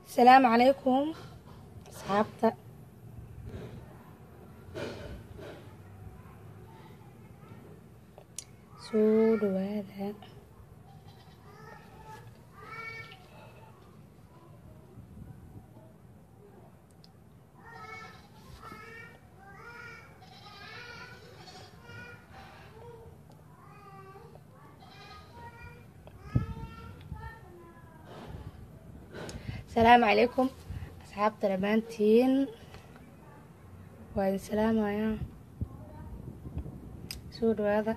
asalaamu calaykum asxaabta soo dhawaada asalaamu calaykum asxaabta dhammaantiin waa idin salaamayaa soo dhawaada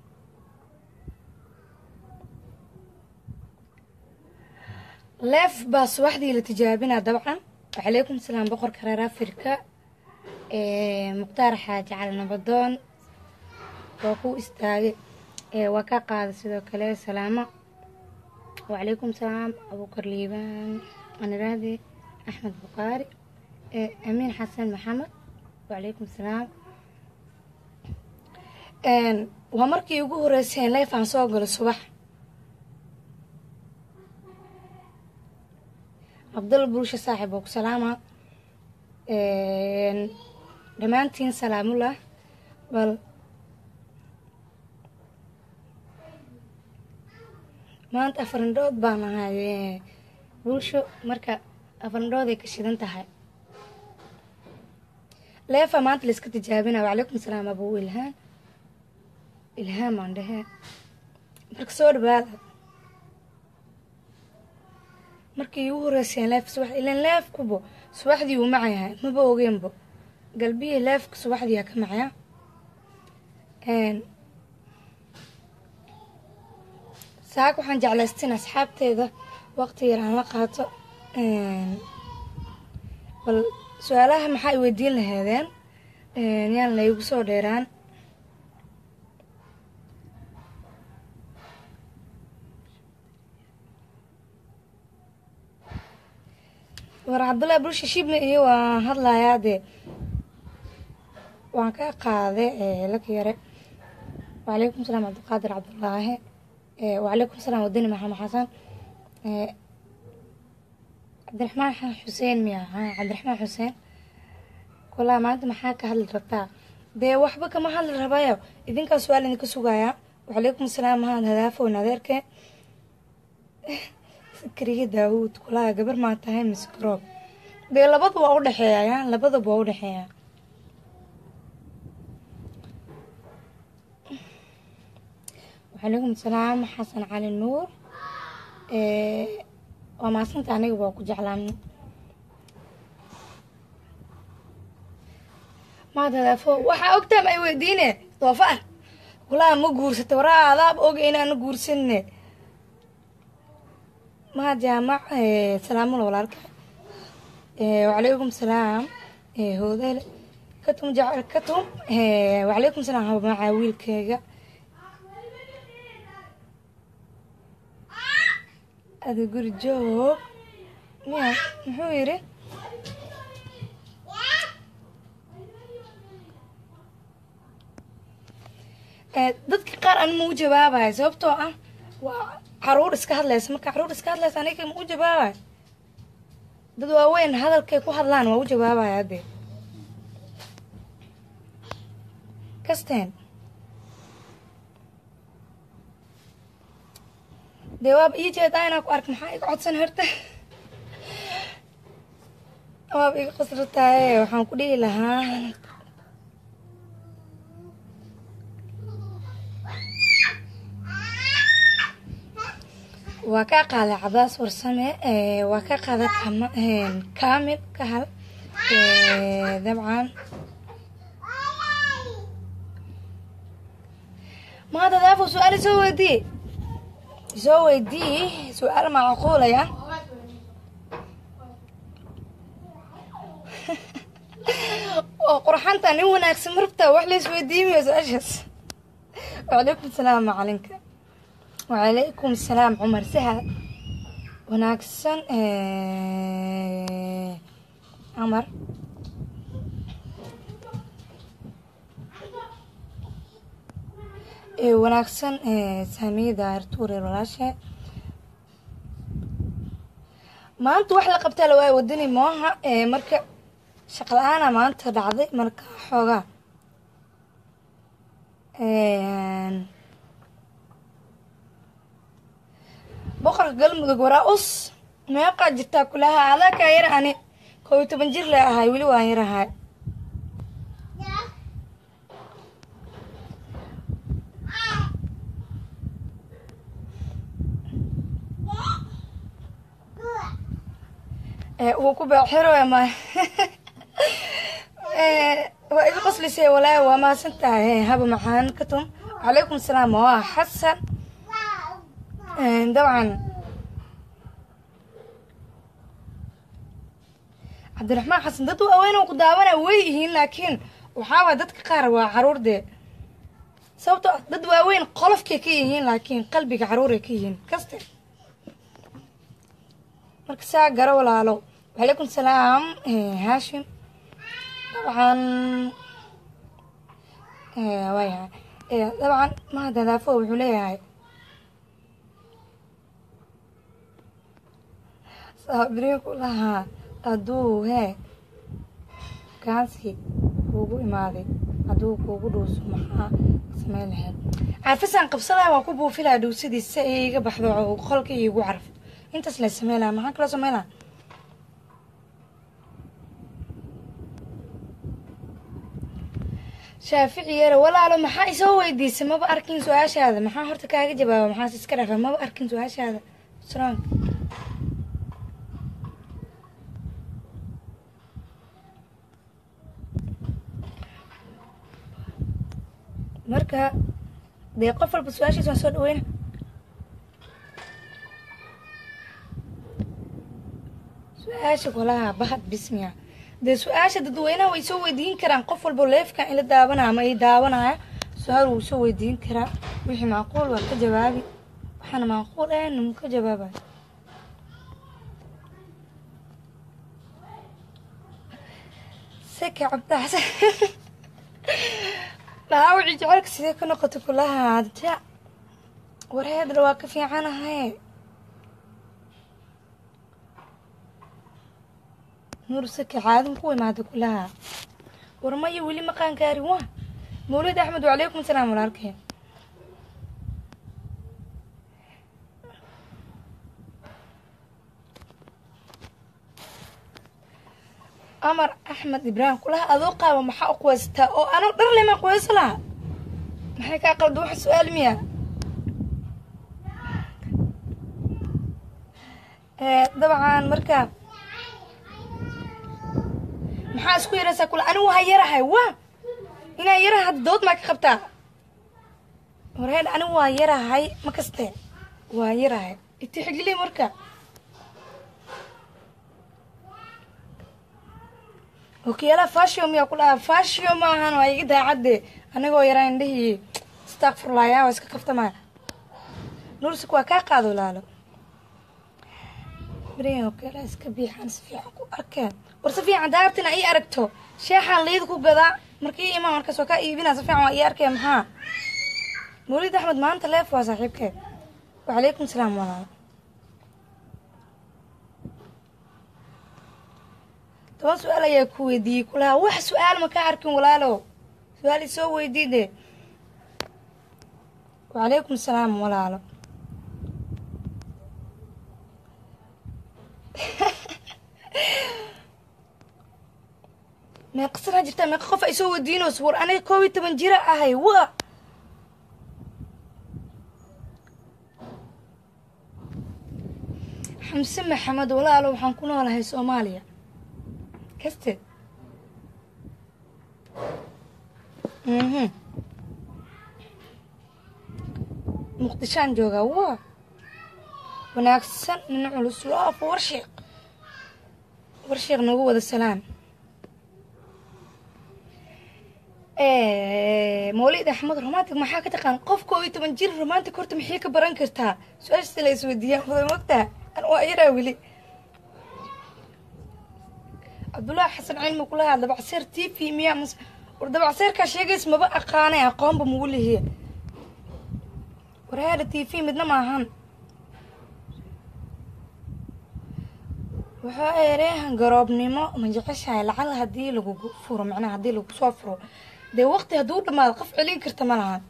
leef baa subaxdii la tijaabinaa dabcan wacalaykum salaam boqorka reer afrika mukhtaar xaaji cali nabadoon waa ku istaagay waa ka qaaday sidoo kale salaamo wacalaykum salaam abuukar liibaan aniraade axmed bukaari amiin xasan maxamed wacalaykum salaam waa markii ugu horeyseen leef aan soo galo subax cabdal bulsho saaxib oo ku salaama dhammaantiin salaamullah bal maanta afarindhood baan ahay bulsho marka afarindhooday ka shidan tahay leefa maanta layska tijaabina wacalaykum salaam abuu ilhaan ilhaan baan dhehee marka soo dhawaada markii ugu horeyseen leef subax ilan leefkubo subaxdii uu macayahay maba ogeenbo galbihii leefka subaxdiiyaa ka macaya saak waxaan jeclaystin asxaabteeda waqti yar aan la qaato bal su-aalaha maxaa i weydiin laheedeen yaan laygu soo dheeraan war cabdullaahi bulsha shibna iyo waan hadlayaa dee waan ka qaaday laka yare wacalaykum salaam cabdiqaadir cabdullaahi wacalaykum salaam wadani maxamed xasan cabdiraxmaan xuseen miya cabdiraxmaan xuseen kulaa maanta maxaa ka hadli rabtaa dee waxba kama hadli rabayo idinkaa su-aal idinka sugayaa wacalaykum salaam mahad hadaafown adeerke sakriye daawuud kulaa gabar maa tahay mise garoob dee labada waa udhexeeya labadaba waa udhexeeya wacalaykum salaam xasan cali nuur waa maasanta aniga waa ku jeclaan maad hadaafo waxaa ogtaam ay weydiine doofaar kulaa ma guursata waraa adaab oga inaana guursanne mahad jaamac salaamula walaalka wacalaykum salaam hoodale katum jacel katum wacalaykum salaam habamaca wiilkeyga ada guri joog miya muxuu yidhi dadka qaar ani ma u jawaabayo sababtoo ah waa caruur iska hadlaysa marka caruur iska hadlaysa aniga ma u jawaabayo dad waaweyn hadalkay ku hadlaan waa u jawaabaya dee kasteen dee waaba ii jeedaa inaa ku ark maxaa iga codsan horta waaba iga qasrataaye waxaan ku dhihi lahaa waa kaa qaaday cabaas warsame waa ka qaaday kaamil ka hal dabcan maada daafo su-aal isoo weydii isoo weydii su-aal macquulaya oo qurxanta nin wanaagsan marabtaa wax lays weydiimiyo su-aashaas wacalaykum salaam macalinka wacalaykum salaam cumar sahal wanaagsan camar wanaagsan saamiyada artuure walaashe maanta wax la qabtaa la waayo wadani mooha ee marka shaqa la-aana maanta dhacday marka xoogaa boqorka galmudug waraa us meeqaa jirtaa kulaha adaa kaa yar ani koo iyo toban jir le ahay weli waan yarahay wuu ku beexiro ma waa iga qoslisay walaahi waa mahadsan tahay haba maxaan ka tum calaykum salaam waa xasan dabcan cabdiraxmaan xasan dad waaweyn oo ku daawanaya way yihiin laakiin waxaa waay dadka qaar waa caruur dee sababto dad waaweyn qolofkay ka yihiin laakiin qalbiga caruuray ka yihiin kaste marka saa garo walaalo wacalaykum salaam haashim dabcan waayahay dabcan mahadadaafo wuxuu leeyahay saabiriinku lahaa hadduu hee gaansi kuugu imaaday hadduu kuugu dhuuso maxaa sameyn lahayd carfisaan qabsadaha waan ku buufilaa dhuusadii si ay iga baxdo qolka iigu carfo intaas la sameyn lahaa maxaa kaloo sameyn lahaa shaafici yare walaalo maxaa isoo weydiisay maba arkin su-aashaada maxaa horta kaaga jawaaba maxaas iska dhafa maba arkin su-aashaada strong marka dee qof walba su-aashiis waan soo dhaweyna su-aasha kolaha bahad bismiya dee su-aasha dadweynaha way soo weydiin karaan qof walba leefkan ila daawanaya ama i daawanaya su-aal wuu soo weydiin karaa wixii macquul waa ka jawaabi waxaana macquul ahayn mu ka jawaabayo seka cabdaxsan dhaawacii jecelka sidee ka noqota kulaha ja warheedra waa ka fiicanahay nuur sake caadin ku imaada kulaha warmaya weli maqaan gaarin waa mawlid axmed wacalaykum salaam walaalkeen amar axmed ibraahim kulaha adoo qaaba maxaa u quweysataa oo anoo dhar lema quweyso laha maxay kaa qalda waxa su-aal miya dabcan marka maxaa isku yaraysaa kula anigu waa yarahay wa inaan yarahay hadda dood maa ka qabtaa warheed anigu waa yarahay ma kaste waa yarahay itixigili marka okiyaalaha fashio miyaa ku dhaha fashio maahan waa iga daacadde anigoo yaraa indhihii stakfurlaya waa iska kaftamaya nursik waa kaa qaado laalo beriyan okiyaalaha iska biixaan si fiican ku arkeen war si fiican daartina ii aragto sheexaan liid ku gadaa marka ii imaan markaas waa kaa iibinaa si fiican waa ii arkeen maxaa mawlid axmed maanta leef waa saaxiibkeed wacalaykum salaam walaalo toban su-aal ayaa ku weydiiyey kulaha wax su-aal ma ka arkin walaalo su-aal isoo weydii de wacalaykum salaam walaalo meeqa sanaa jirtaa meeqa qof ay soo weydiinayso war aniga koob iyo toban jira ahay wa xamse maxamed walaalo waxaan ku noolahay soomaaliya kaste mhm muqdishaan joogaa waa wanaagsan nin culus loof warsheeq warsheeq nagu wada salaan mawlid axmed romantic maxaa ka taqaan qof koo iyo toban jir romantic horta maxay ka baran kartaa su-aashasta la isweydiiyaan wada mogtaa an waa yaraa weli cabdullaahi xasan cilmi kulahaa dabacseer t v miyaa mus war dabacseerkaa sheegays maba aqaanay aqoonba mugu lihiya warhaada t v midna maahan wuxuu ereehan garoobnimo ma jeceshahay lacal haddii lagugu furo macnaha haddii lagu soo furo dee waqti hadduu dhamaado qof celin karta ma lahan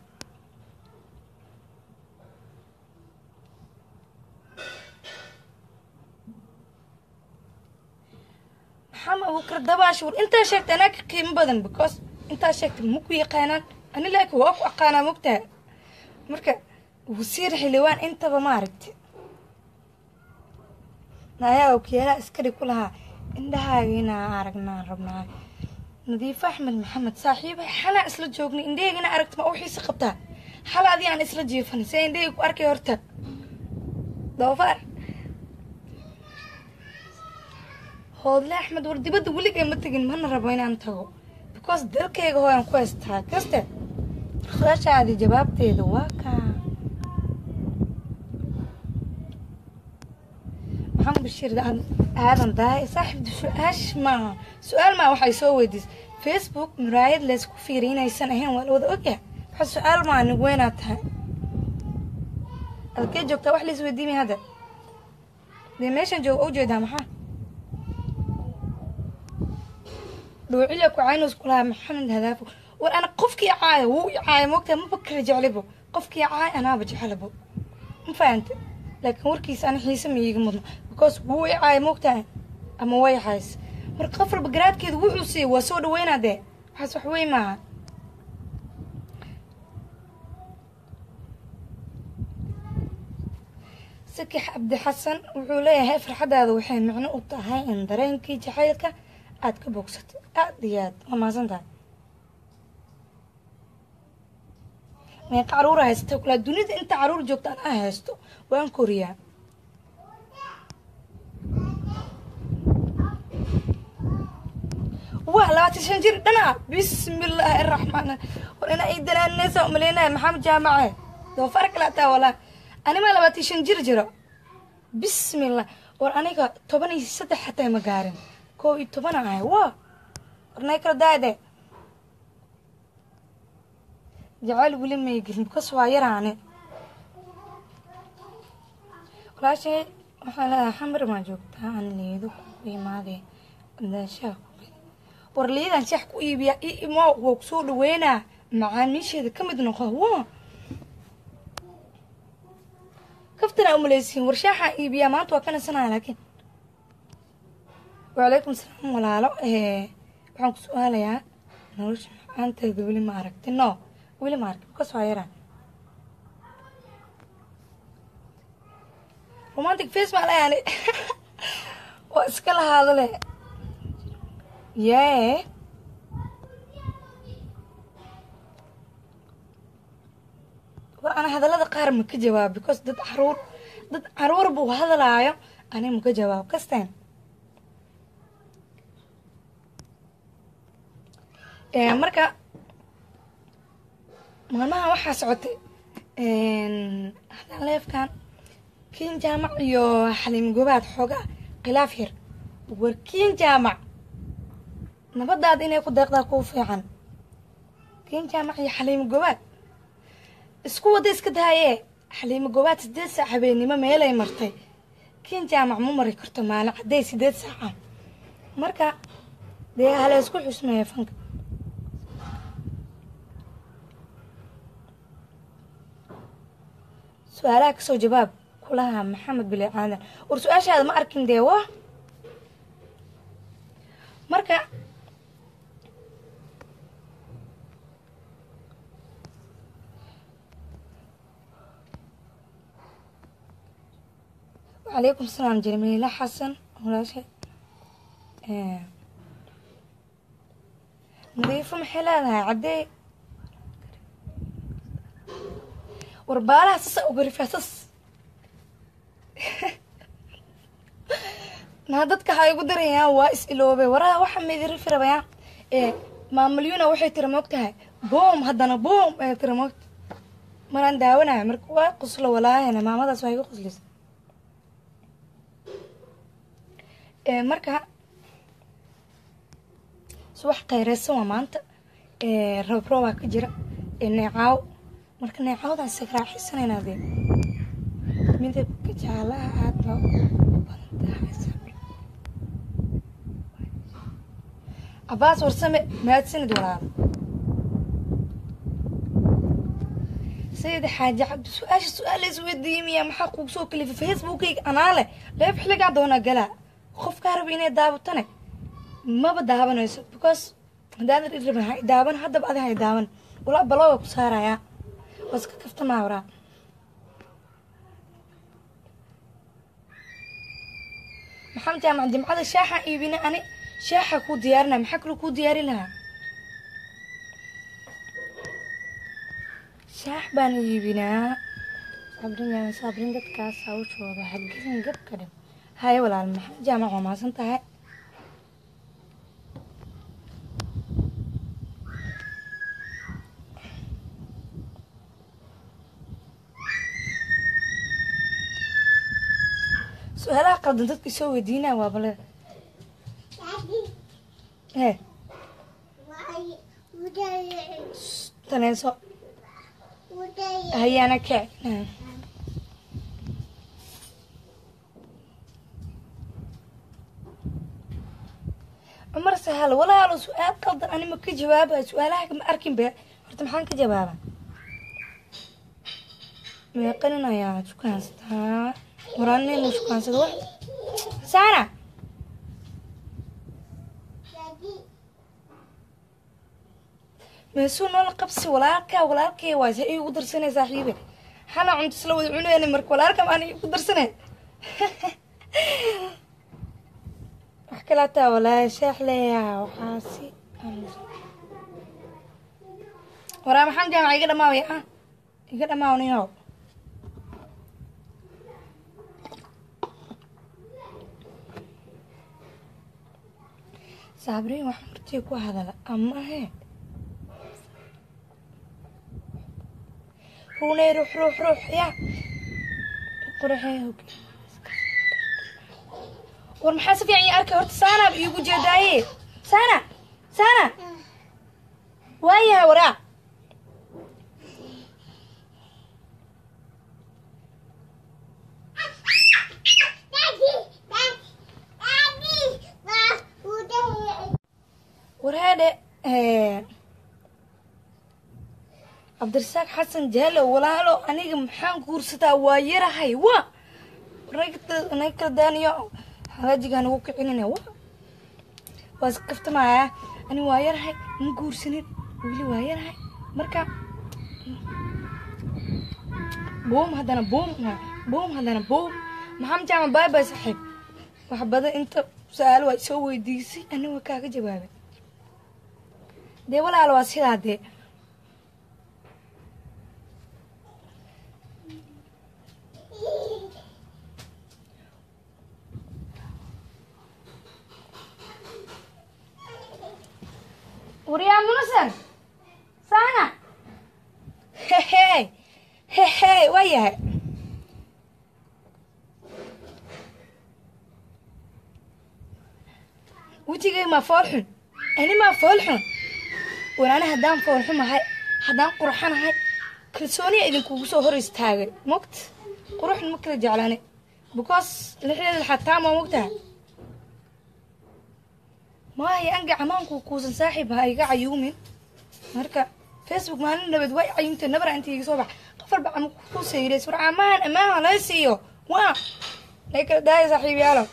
maxamed abuukar dabaash war intaa sheegtay anaa ka qiimo badan because intaa sheegtay ma ku yaqaanaan ani laakiin waa ku aqaanaa mogtaha marka wasiir xildhibaan intaba ma aragti nayaa okiyaalaha iskari ku lahaa indhahaaga inaa aragnaan rabnaa nadiifo axmed maxamed saaxiiba xalaa isla joognay indhahayga inaa aragta ma u xiisa qabtaa xala adii aan isla jiifanay see indhahayga ku arkay horta doofaar hoodle axmed war dibadda weligay ma tegin mana rabo inaan tago because dalkayga hooyaan ku haystaa kaste su-aashaadi jawaabteeda waa kaa maxamed bashiir aadan dahay saaxiibda su-aash maaha su-aal maa waxay soo weydiis facebook muraayad laysku fiiriy inaysan ahayn waa la wada ogyahay waxa su-aal maa nig weynaad tahay adkee joogtaa wax lays weydiimay hadda dee meeshaan jooga u jeedaa maxaa dhuucila ku caynos kulahaa maxamed hadaafo war ana qofkii caaya wuu i caaya moogtaa maba kala jeclibo qofkii caaya anaaba jeclabo ma fahante laakiin warkiisa ana xiise ma iiga mudno because wuu i caaya moogtaa ama way cays marka qof walba garaadkeeda wuxuu siiyey waa soo dhaweynaa dee waxaas wax wey maaha sakix cabdi xasan wuxuu leeyahay farxadaada waxay micno u tahay in dareenkii jacaylka aada ka bogsatay aada iyo aad waa mahadsan tahay meeqa caruura haysata kulaa dunida inta caruur joogta anaa haysto waan koriyaa waa labaatan shan jir dhana bismillaahi araxmaan war ina ay danaaneysa umaleynaya maxamed jaamace doofaar kale ataa walaa animaa labaatan shan jir jiro bismillah war aniga toban iyo saddex xataa ma gaarin koo iyo toban ahay wa warnay kala daade jacayl weli may gelin bikas waa yaraane walaashay waxaa leedahay xamar maa joogtaa aan liido ku imaadee daashaha ku geli war liidan shax ku iibiyaa i imo waa kusoo dhaweynaa macaamiisheeda ka mid noqo wa kaftanaa umaleysiin war shaaxaa iibiyaa maanta waa ka nasanaya laakiin wacalaykum salaam walaalo waxaan ku su-aalayaa nolosha macaanteeda weli ma aragti no weli ma aragti bikas waa yaraan romantic face maa layaani waa iska lahaado le yee war ana hadallada qaar ma ka jawaab because dad caruur dad caruur buu hadalaayo ani ma ka jawaab kasteen marka maalmaha waxaa socotay haddaan leefkan kiin jaamac iyo xaliim gobaad xoogaa khilaaf yar war kiin jaamac nabadaada inay ku deeqdaa kuu fiican kiin jaamac iyo xaliimo gobaad isku wada iska daayee xaliimo gobaad sideed saac habeennimo meelay martay kiin jaamac ma mari karto maalin cadday sideed saaca marka dee hala isku xusmeeya fanka su-aalaha kasoo jawaab kulaha maxamed bile aadan war su-aashaada ma arkin dee wa marka wacalaykum salaam jamiila xasan walaasha nadiifo maxay leedahay caddee war baalaha sasa ugarifaa sas naa dadka ha igu darayaan waa is iloobay waraha waxa maydirifi rabayaan ee maamulyuna waxay tira moogtahay boom haddana boom ee tira moogta maraan daawanayo marka waa quslo walaahina maamadaas waa iga quslisa marka subax qayreysan waa maanta roob roobaa ka jira neecaaw marka neecaawdan sagraaxisanayna dee midabka jaalaha aad baa u badan tahay cabaas warsame mahadsanid walaal sayid xaaji cabdi su-aasha su-aal isweydiiyey miyaa maxaa kugu soo kalifay facebookayga anaa leh leeb xilligaa doonaa galaa qofkaa raba inay daabatane maba daabanayso because hadaadan irabin hay daaban haddaba adi hay daaban walaa balooga ku saarayaa waa iska kaftamaa waraa maxamed jaamac jimcada shaaxaan iibina ani shaaxa kuu diyaarina maxaa kaloo kuu diyaarin lahaa shaax baan iibinaa sabrin yaa sabrin dadkaas hawshooda hagelin gabka dhib haye walaal maxamed jaamac waa maasan tahay su-aalaha qaldan dadka soo weydiinaa waa bale he taneyso hayaana kec cumar sahal walaalo su-aal qaldan anima ka jawaaba su-aalaha ma arkin be horta maxaan ka jawaaba meeqanin ayaa shukaansataa waraaninu shukaansada wax saana meesuu noola qabsi walaalkaa walaalkay waay se igu darsanay saaxiibe xana cunto isla wada cuneyna marka walaalka maana igu darsanay wax kalaataa walaahi sheex leeyaha waxaasi waraa maxamed jaamac iga dhamaawaya ah iga dhamaawnayo saabriin wax martii ku hadala ama he runay ruux ruux ruux ya quraxee hog war maxaa si fiican ii arkay horta saanaab iigu jeedaaye saana saana waayahay waraa waraadhe cabdirasaaq xasan jaalo walaalo aniga maxaan guursataa waa yarahay wa naga kala daaniyo hagaajigaa nagu kicinina wa waa iska kaftamaya ani waa yarahay ma guursanin weli waa yarahay marka boom haddana boom boom haddana boom maxamed jaama baay bay saaxiib wax badan inta su-aalo waa soo weydiisay aniga kaaga jawaabay dee walaalo waa sidaa dee waryaa munasan saana hehe hehe waa yahay wejigay maa fool xun ani maa fool xun walaana haddaan foolxumahay haddaan qurxanahay kalsooniya idinkugu soo hor istaagay mogt quruxna ma kala jeclaani because lixdeeda xataa ma mogtaha maayo anga camaanku kuusan saaxiib ha iga cayuumin marka facebook maalin nabad way cayuumtay nabara inta iga soo bax qof walba cama ku sayrays war camahan ammaanha laga siiyo waa lay kala daaya saaxiibyaalo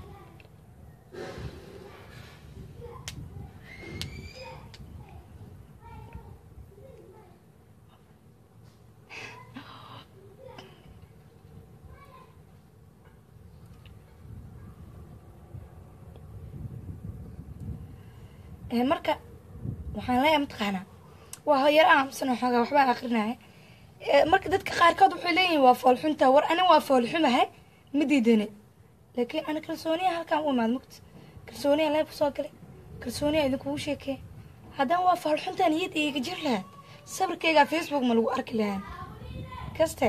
marka waxaan leeyahay mataqaanaa waa hoyar aamusan xoogaa waxbaa akrinaya marka dadka qaarkood waxay leeyihin waa foolxunta war ani waa foolxumahay ma diidane laakiin ana kalsooniya halkaan u imaad mugta kalsooniya leeb kusoo galay kalsooniya idinkugu sheekee haddana waa foolxunta niyad iiga jir lahaa sawirkaygaa facebook ma lagu arki lahaa kaste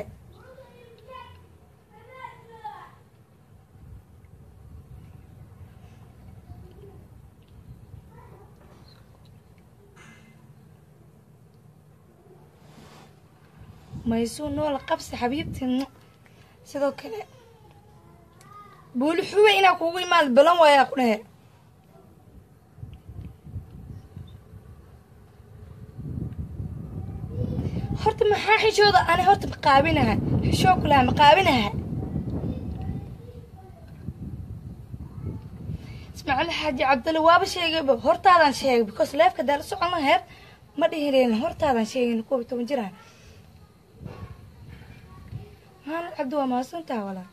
maysuu noola qabsi xabiibtii sidoo kale buuli xuwe inaa kugu imaad balan waayaa ku dhehe horta maxaa xishooda ani horta maqaabinaha xishoo kulaha maqaabinaha ismaaciil xaaji cabdalle waaba sheegayba hortaadaan sheegay because leefka daala socon laheed ma dhihileen hortaadaan sheegin koob iyo toban jiraha maxamed cabdi waa mahadsantaha walaa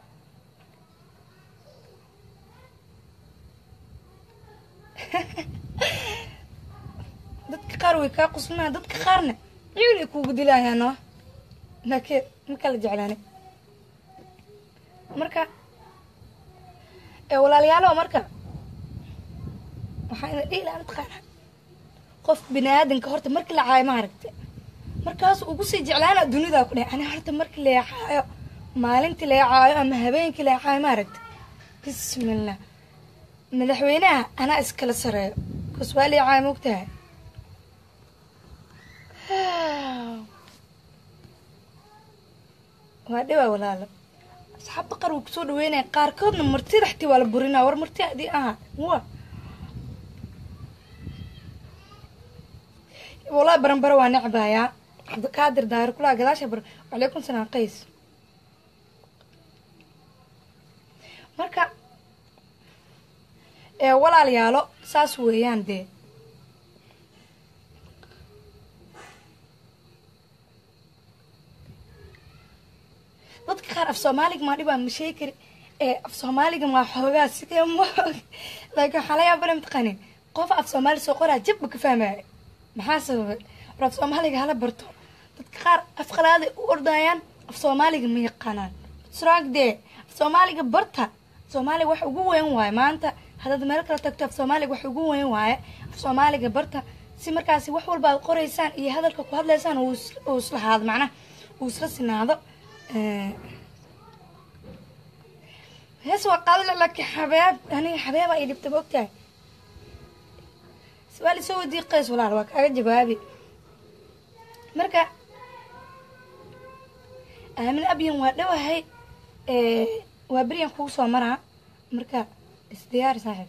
dadka qaar way kaa quslinaa dadka qaarna ciil ay kuugu dilaayaan no laakiin ma kala jeclaani marka walaalayaalo marka waxaa ina dhihi lahaa mataqaana qof bini aadanka horta markii la caayo ma aragta markaas ugu sii jeclaana dunidaa ku dhahay ani horta markii la caayo maalintii la caayo ama habeenkii la caayo ma aragta bismillah madaxweynaha anaa iskala sareeyo kas waa lii caayo mogtahay waa dhawaa walaalo asxaabta qaar way kusoo dhaweynaya qaarkoodna martida xatii waa la burinaa war marti adii aha wa wallahi baranbaro waa necbayaa cabdikaadir daahir kulaha gadaasha bar wacalaykum salaam qays marka walaalayaalo saas weeyaan dee dadka qaar af soomaaliga maa dhibaa ma sheegi kari af soomaaliga maa xoogaa sidee ma laakiin waxaa la yaabana mataqaanin qof af soomaali soo qoraa jabba ka fahmaya maxaa sababay war af soomaaliga hala barto dadka qaar af qalaaday u ordayaan af soomaaliga ma yaqaanaan sraag dee af soomaaliga barta soomaaliga wax ugu weyn waaye maanta haddaad meel kala tagto af soomaaliga wax ugu weyn waaye af soomaaliga barta si markaasi wax walba aad qoraysaan iyo hadalka ku hadlaysaan uu islahaado macnaha uu isla sinaado hees waa qaadale laakiin xabeeb aniga xabeeba ay dhibta ma ogtahay su-aal isoo wadii qays walaal waa kaaga jawaabi marka aamin abyan waa dhowahay waa beryan kugu soo maraa marka isdiyaari saaxiib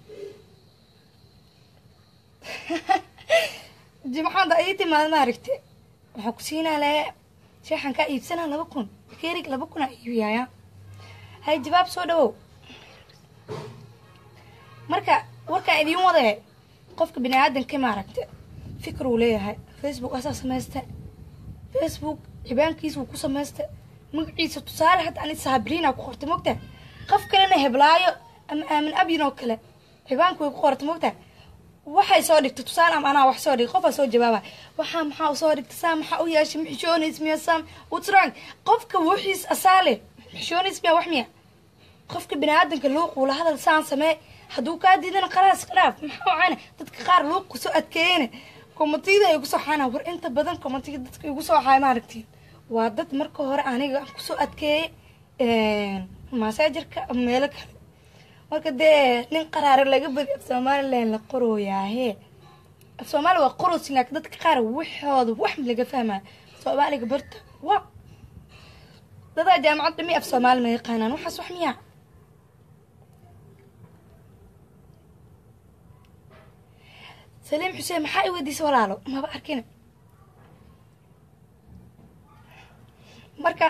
jimcaada ii timaad ma aragte waxaa ku siinaa lee sheexan kaa iibsanaa laba kun kerig laba kun aa iibiyaaya hay jawaab soo dhawow marka warkaa idiin wadee qofka bini aadanka ma aragte fikir uu leeyahay facebook asaa samaysta facebook cibaankiisa wuu ku samaysta magaciisa tusaale hadda ani saabriina ku qorta mogta qof kalena heblaayo ama aamin abyin oo kale cibaanka way ku qorta mogta waxay soo dhigta tusaale ama anaa wax soo dhigay qofaa soo jawaaba waxaa maxaa usoo dhigta saa maxaa u yeeshay maxishoonays miya sam what's wrong qofka wixiis asaale maxishoonays miya wax miya qofka bini aadanka luuq ula hadal saan samee hadduu kaa diidana khalaas dhaaf maxaa wacana dadka qaar luuq kusoo adkeeyena komatiyada ay kusoo xaana war inta badan komatiga dadka igu soo xaay ma aragtiin waa dad marka hore aniga kusoo adkeeyay masaajarka meelo kale marka dee nin qaraare laga badi af somalilan la qorooyaahe af soomaaliya waa qoroosin laakiin dadka qaar waxooda wax laga fahmaya soomaaliga barta wa dadaa jaamacad dhami af soomaali ma yaqaanaan waxaas wax miyaa saliim xuseen maxaa i weydiisa walaalo maba arkina marka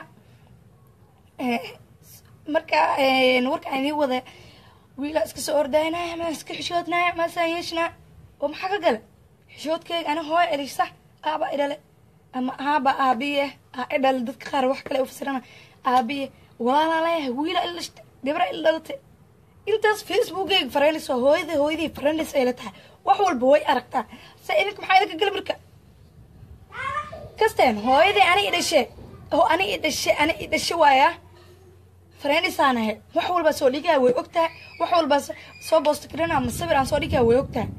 marka warka aan idin wada wiilaa iska soo ordaynaya ma iska xishoodnaya maasaan yeeshnaa oo maxaa ka gala xishoodkeyga ani hooyo elisa aaba idhale ama aaba aabiye aa idhale dadka qaar wax kale ufasirana aabiye walaalaa leeyahay wiila ilashta gabra il dhalate intaas facebookeyga fareenayso hooyada hooyadii fareenaysa ay la tahay wax walba way aragtaa se idinka maxaa idinka gala marka kasteen hooyadii ani idhashe oo ani idhashe ani idhashe waaya fareenisaan ahe wax walbaa soo dhigaa way ogtahay wax walbaa soo boosta karina ama sawir aan soo dhigaa way ogtahay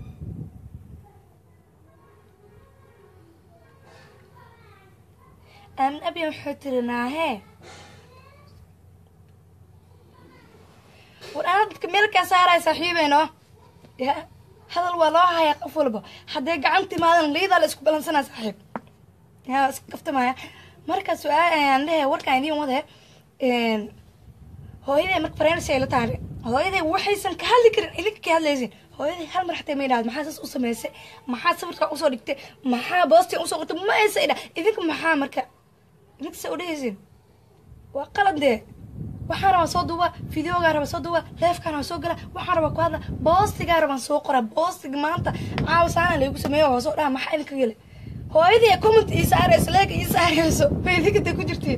aamin abyan wuxuu tiri naahee war anaa dadka meelkaa saaraya saaxiibeyno ya hadal waa loo hayaa qof walba haddee gacan timaadan liidaa la isku balansanaa saaxiib ya iska kaftamaya marka su-aal ayaan lehe warkaan idiin wade hooyaday marka fareensi ay la tahay hooyaday waxaysan ka hadli karin idinka ka hadlaysin hooyadii hal mar xataa ma idhahdo maxaa saas u samaysay maxaa sawirkaa usoo dhigtay maxaa boostia usoo qortay ma aysa idha idinka maxaa marka idinka sa udhehaysin waa qalad dee waxaan rabaa soo duuba videogaa rabaa soo duuba leefkaan rabaa soo gala waxaan rabaa ku hadla boostigaa rabaan soo qora boostiga maanta caawa saana laygu sameeyo waa soo dhaha maxaa idinka gele hooyadii comment ii saarayso leega ii saarayso bay idinka intay ku jirtiin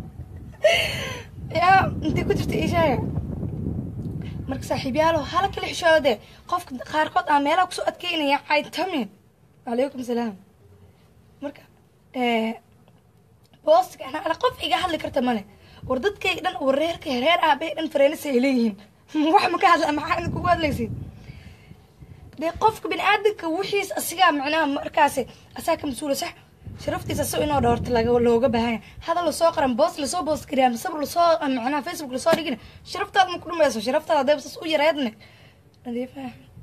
yaa intay ku jirta ii sheega marka saaxiibyaalo hala kala xishooda dee qofka qaarkood aa meelaha kusoo adkeynaya caytamin calaykum salaam marka boostiga ana ala qof iga hadli karta male war dadkayga dhan war reerka reer aabay dhan fareenisa ay leeyihiin wax ma ka hadla maxaa idin kugu hadlaysiin dee qofka bini aadamka wixiis asigaa macnaha markaasi asaa ka mas-uula sax sharaftiisa si inoo dhowrta laga looga baahanya hadal lasoo qaran boos lasoo boos gariya mise lasoo macnaha facebook lasoo dhigina sharaftaada ma ku dhumayso sharaftaada hadayba sas u yareedne nadiifa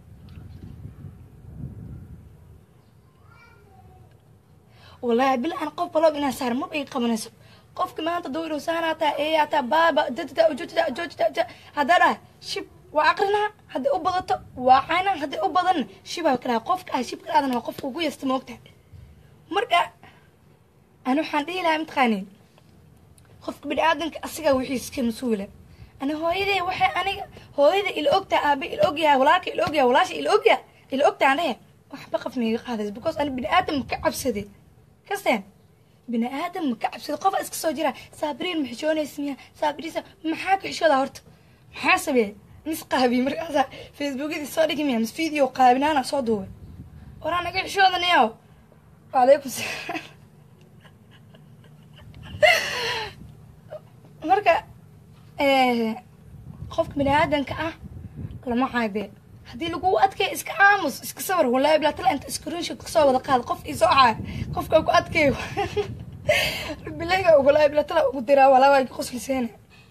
wallaahi bila aan qof balog inaan saar maba ii qabanayso qofka maanta duu inuu saanaataa eeyaataa baaba dadda ujoojta ujoojta haddaa dhaha shib waa aqrinaa hadday u badato waa caynaa hadday u badanna shibaa ka dhaha qofka ah shibka aadan waa qofka ugu yasta moogtahay marka ani waxaan dhihi lahaa mataqaaniin qofka bini aadanka asigaa wixiis ka mas-uula ani hooyadee waxay aniga hooyada ila ogtaa aabe ila ogyahay walaalka ila ogyahay walaasha ila ogyahay ila ogtaa aan dhehe waxba qaf maiga qaadays because ani bini aadam ka cabsade kasteen bini aadam ma ka cabsado qofa iska soo jira saabiriin ma xishoonaysa miya saabiriisa maxaa ka xishooda horta maxaa sameeye mis qaabi markaasaa facebookyadii soo dhigi miya mis video qaabinaana soo duubay waraa naga xishoodanayo wacalaykum salaam marka qofka bini aadanka ah lama caabe haddii lagu adkeeyo iska aamus iska sawir wallahi bilaatala inta screenshot kasoo wada qaada qof isoo caay qofka ku adkeeyo bilayga wallahi bilaatala ugu diraa walaa waa qosliseena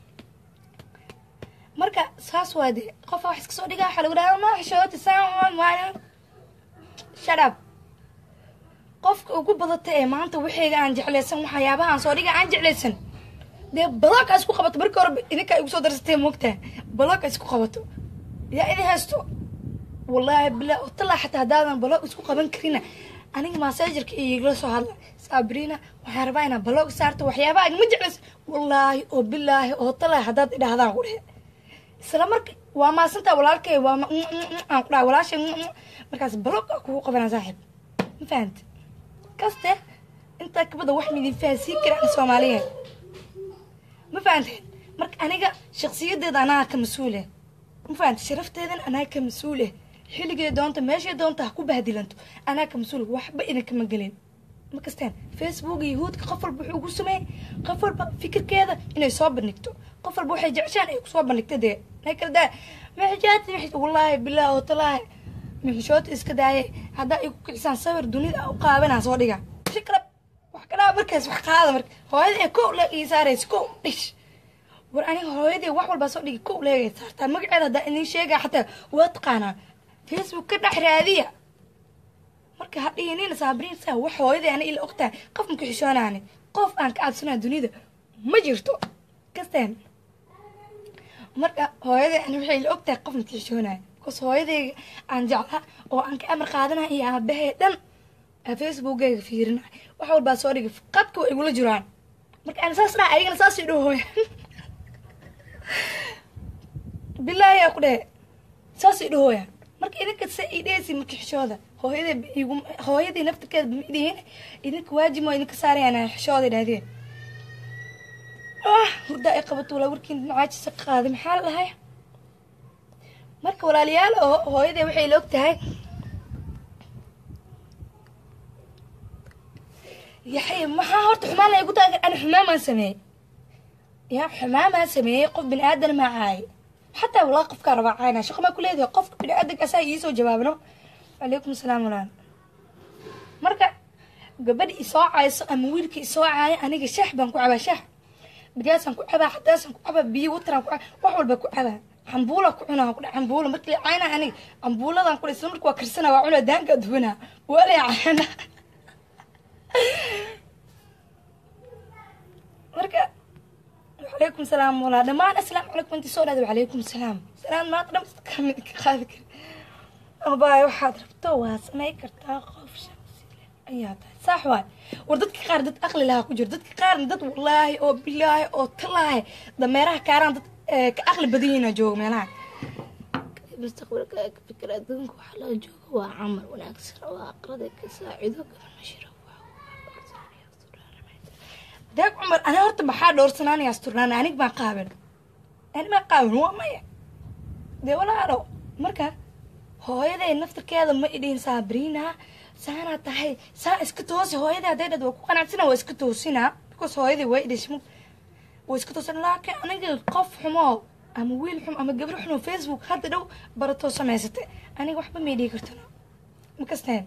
marka saas waa de qofa wax iska soo dhigaa waxaa lagu dhahaa ma xishooti saan maana shut up qofka ugu badata ee maanta waxayga aan jeclaysan waxyaabaha aan soo dhiga aan jeclaysan dee balooka isku qabato markii hore idinkaa igu soo darsatee moogtaa balooka isku qabato yaa idin haysto wallaahi bilaa talaa xataa haddaadan baloog isku qaban karina aniga masaajarka igala soo hadla saabiriina waxaan rabaa inaa baloog saarto waxyaabaha igama jeclaysa wallaahi oo bilaahi oo talaa haddaad idhahdaan ku dhehe isla marka waa maasantaa walaalkay waa aan ku dhaha walaashay markaas baloog kugu qabanaa saaxiib ma fahanta kaste intaa kabada wax midin fahansiin karaan soomaaliya ma fahanteen marka aniga shaksiyadeeda anaa ka mas-uule ma fahanta sharafteedan anaa ka mas-uule xilligay doonta meeshay doonta ha ku bahdilanto anaa ka mas-uul waxba idinkama gelin ma kasteen facebook yahuudka qof walba wuxuu ugu sameeyey qof walba fikirkeeda inay soo bandhigto qof walba waxay jeceshaan ay kusoo bandhigta dee may kala daa maxajaati wallaahi bilaah oo talaahi mixishoota iska daayay haddaa igu kicisaan sawir dunida u qaabanaa soo dhiga fikra wax kadhaa markaas wax qaada marka hooyada ee kow leeg ii saaraysa kow dhish war aniga hooyadii wax walbaa soo dhigi kow leegay saartaa magaceeda haddaa idin sheegaa xataa waa taqaanaa facebook ka dhex raadiya marka ha dhihinina saabiriin saa wax hooyadii ana ila ogtahay qof maka xishoonaani qof aan ka cabsanaa dunida ma jirto kasteen marka hooyadii ani waxay ila ogtahay qof maka xishoonayo bcause hooyadayga aan jeclaa oo aan ka amar qaadanaya iyo aabahee dhan facebookgayga fiirinay wax walbaa soo dhigay qadka waa igula jiraan marka aan saas dhaha ayagana saas idho hooya bilaahi aa ku dhehe saas idho hooya marka idinka se idheysi marka xishooda hooyada igu hooyadii naftirkeeda ma idhihin idinka waajib waa idinka saarayaan xishooda idhahdeen ah hurdaa ay qabato walaa warkiin macaajisa ka qaaday maxaa la dhahay marka walaalayaal oo hooyadee waxay la og tahay yaxay maxaa horta xumaan la igu tahay ani xumaamaan sameeyey ya xumaamaan sameeyey qof bini aadan maa caayay xataa walaa qofkaa rabaa caayna shaqo maa ku leedahay qofka bini aadanka asaa iisoo jawaabno calaykum salaam walaal marka gabadhi isoo caayso ama wiilka isoo caaya aniga shax baan ku cabaa shax bigaasaan ku cabaa xadaasaan ku cabaa biyo wataraan ku cabaa wax walba ku cabaa cambuula ku cunaa ku cambuula markii la caynaa aniga cambuuladan ku isla marka waa karsana waa cunaa daanka dubanaa waa la cayna marka wacalaykum salaam walaa dhammaan asalaamu calaykum intii soo dhahda wacalaykum salaam salaam maanta dham kamid ka qaadi kari abaayo waxaad rabto waa samay kartaa qof shaqsi leh ayaa tahay saax waay war dadka qaar dad aqli lahaa ku jiro dadka qaarna dad wallaahi oo bilaahi oo talaahi dameeraha kaaraan dad eh, ka aqli badan yihiina jooga meelaha mustaqbalka ka fikir adduunka waxaa laga jooga waa camal wanaagsan oo aqrada ka saacido garanashira deeg cumar ani horta maxaa dhowrsanaanaya asturnaan anig baan qaaben ani baan qaaben waa maya dee walaalo marka hooyaday naftirkeeda ma idhihin saabiriina saanaa tahay saa iska toosi hooyaday hadday dhad waa ku qanacsana waa iska toosinaa because hooyaday waa idhismo waa iska toosin laakiin aniga qof xumo ama wiil xum ama gabar xun oo facebook hadda dhow baratoo samaysatay aniga waxba may dhihi kartana ma kasteen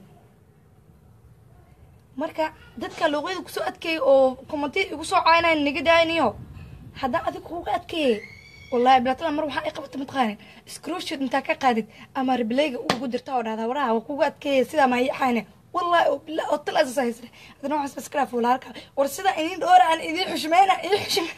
marka dadka luuqyada kusoo adkeeyay oo kommentiya igu soo caaynayan naga daayniyo haddaan adig kuuga adkeeyay wallahi bilaatala mar waxaa i qabata mataqaanin screenshot intaa ka qaadid ama ribleyga ugu dirta oo dhahdaa waraha waa kuuga adkeeyay sidaa maa ii caayne wallahi oo billah oo tal asasa haysane haddana waxaas iskaraaf walaalka war sidaa idin dhoora aan idin xushmeyna idin xushme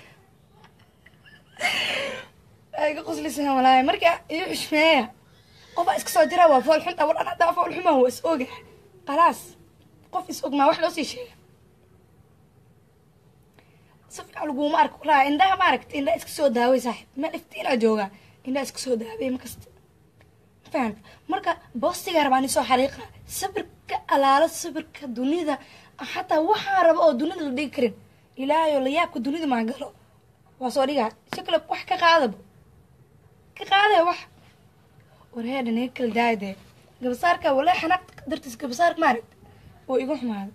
ay ka qoslisan walaahi marka idin xushmeeya qofaa iska soo jira waa fool xunta war an haddaa fool xumaa waa is oga khalaas qof is og maa wax loo sii sheega si fiican laguma arko walaa indhaha ma aragta indhaha iska soo daaway saaxib meel iftiinaa joogaa indhaha iska soo daaway makasta fahanta marka boostiga rabaa ni soo xariiqa sabirka alaalo sabirka dunida xataa waxaa raba oo dunida la dhigi karin ilaahayoo la yaabka dunida maa galo waa soo dhigaa si kale wax ka qaadaba ka qaadaya wax warheedha naga kala daayadee gabasaarka walaa xanaaq dartiis gabasaarka maaragta oo igu xumaaday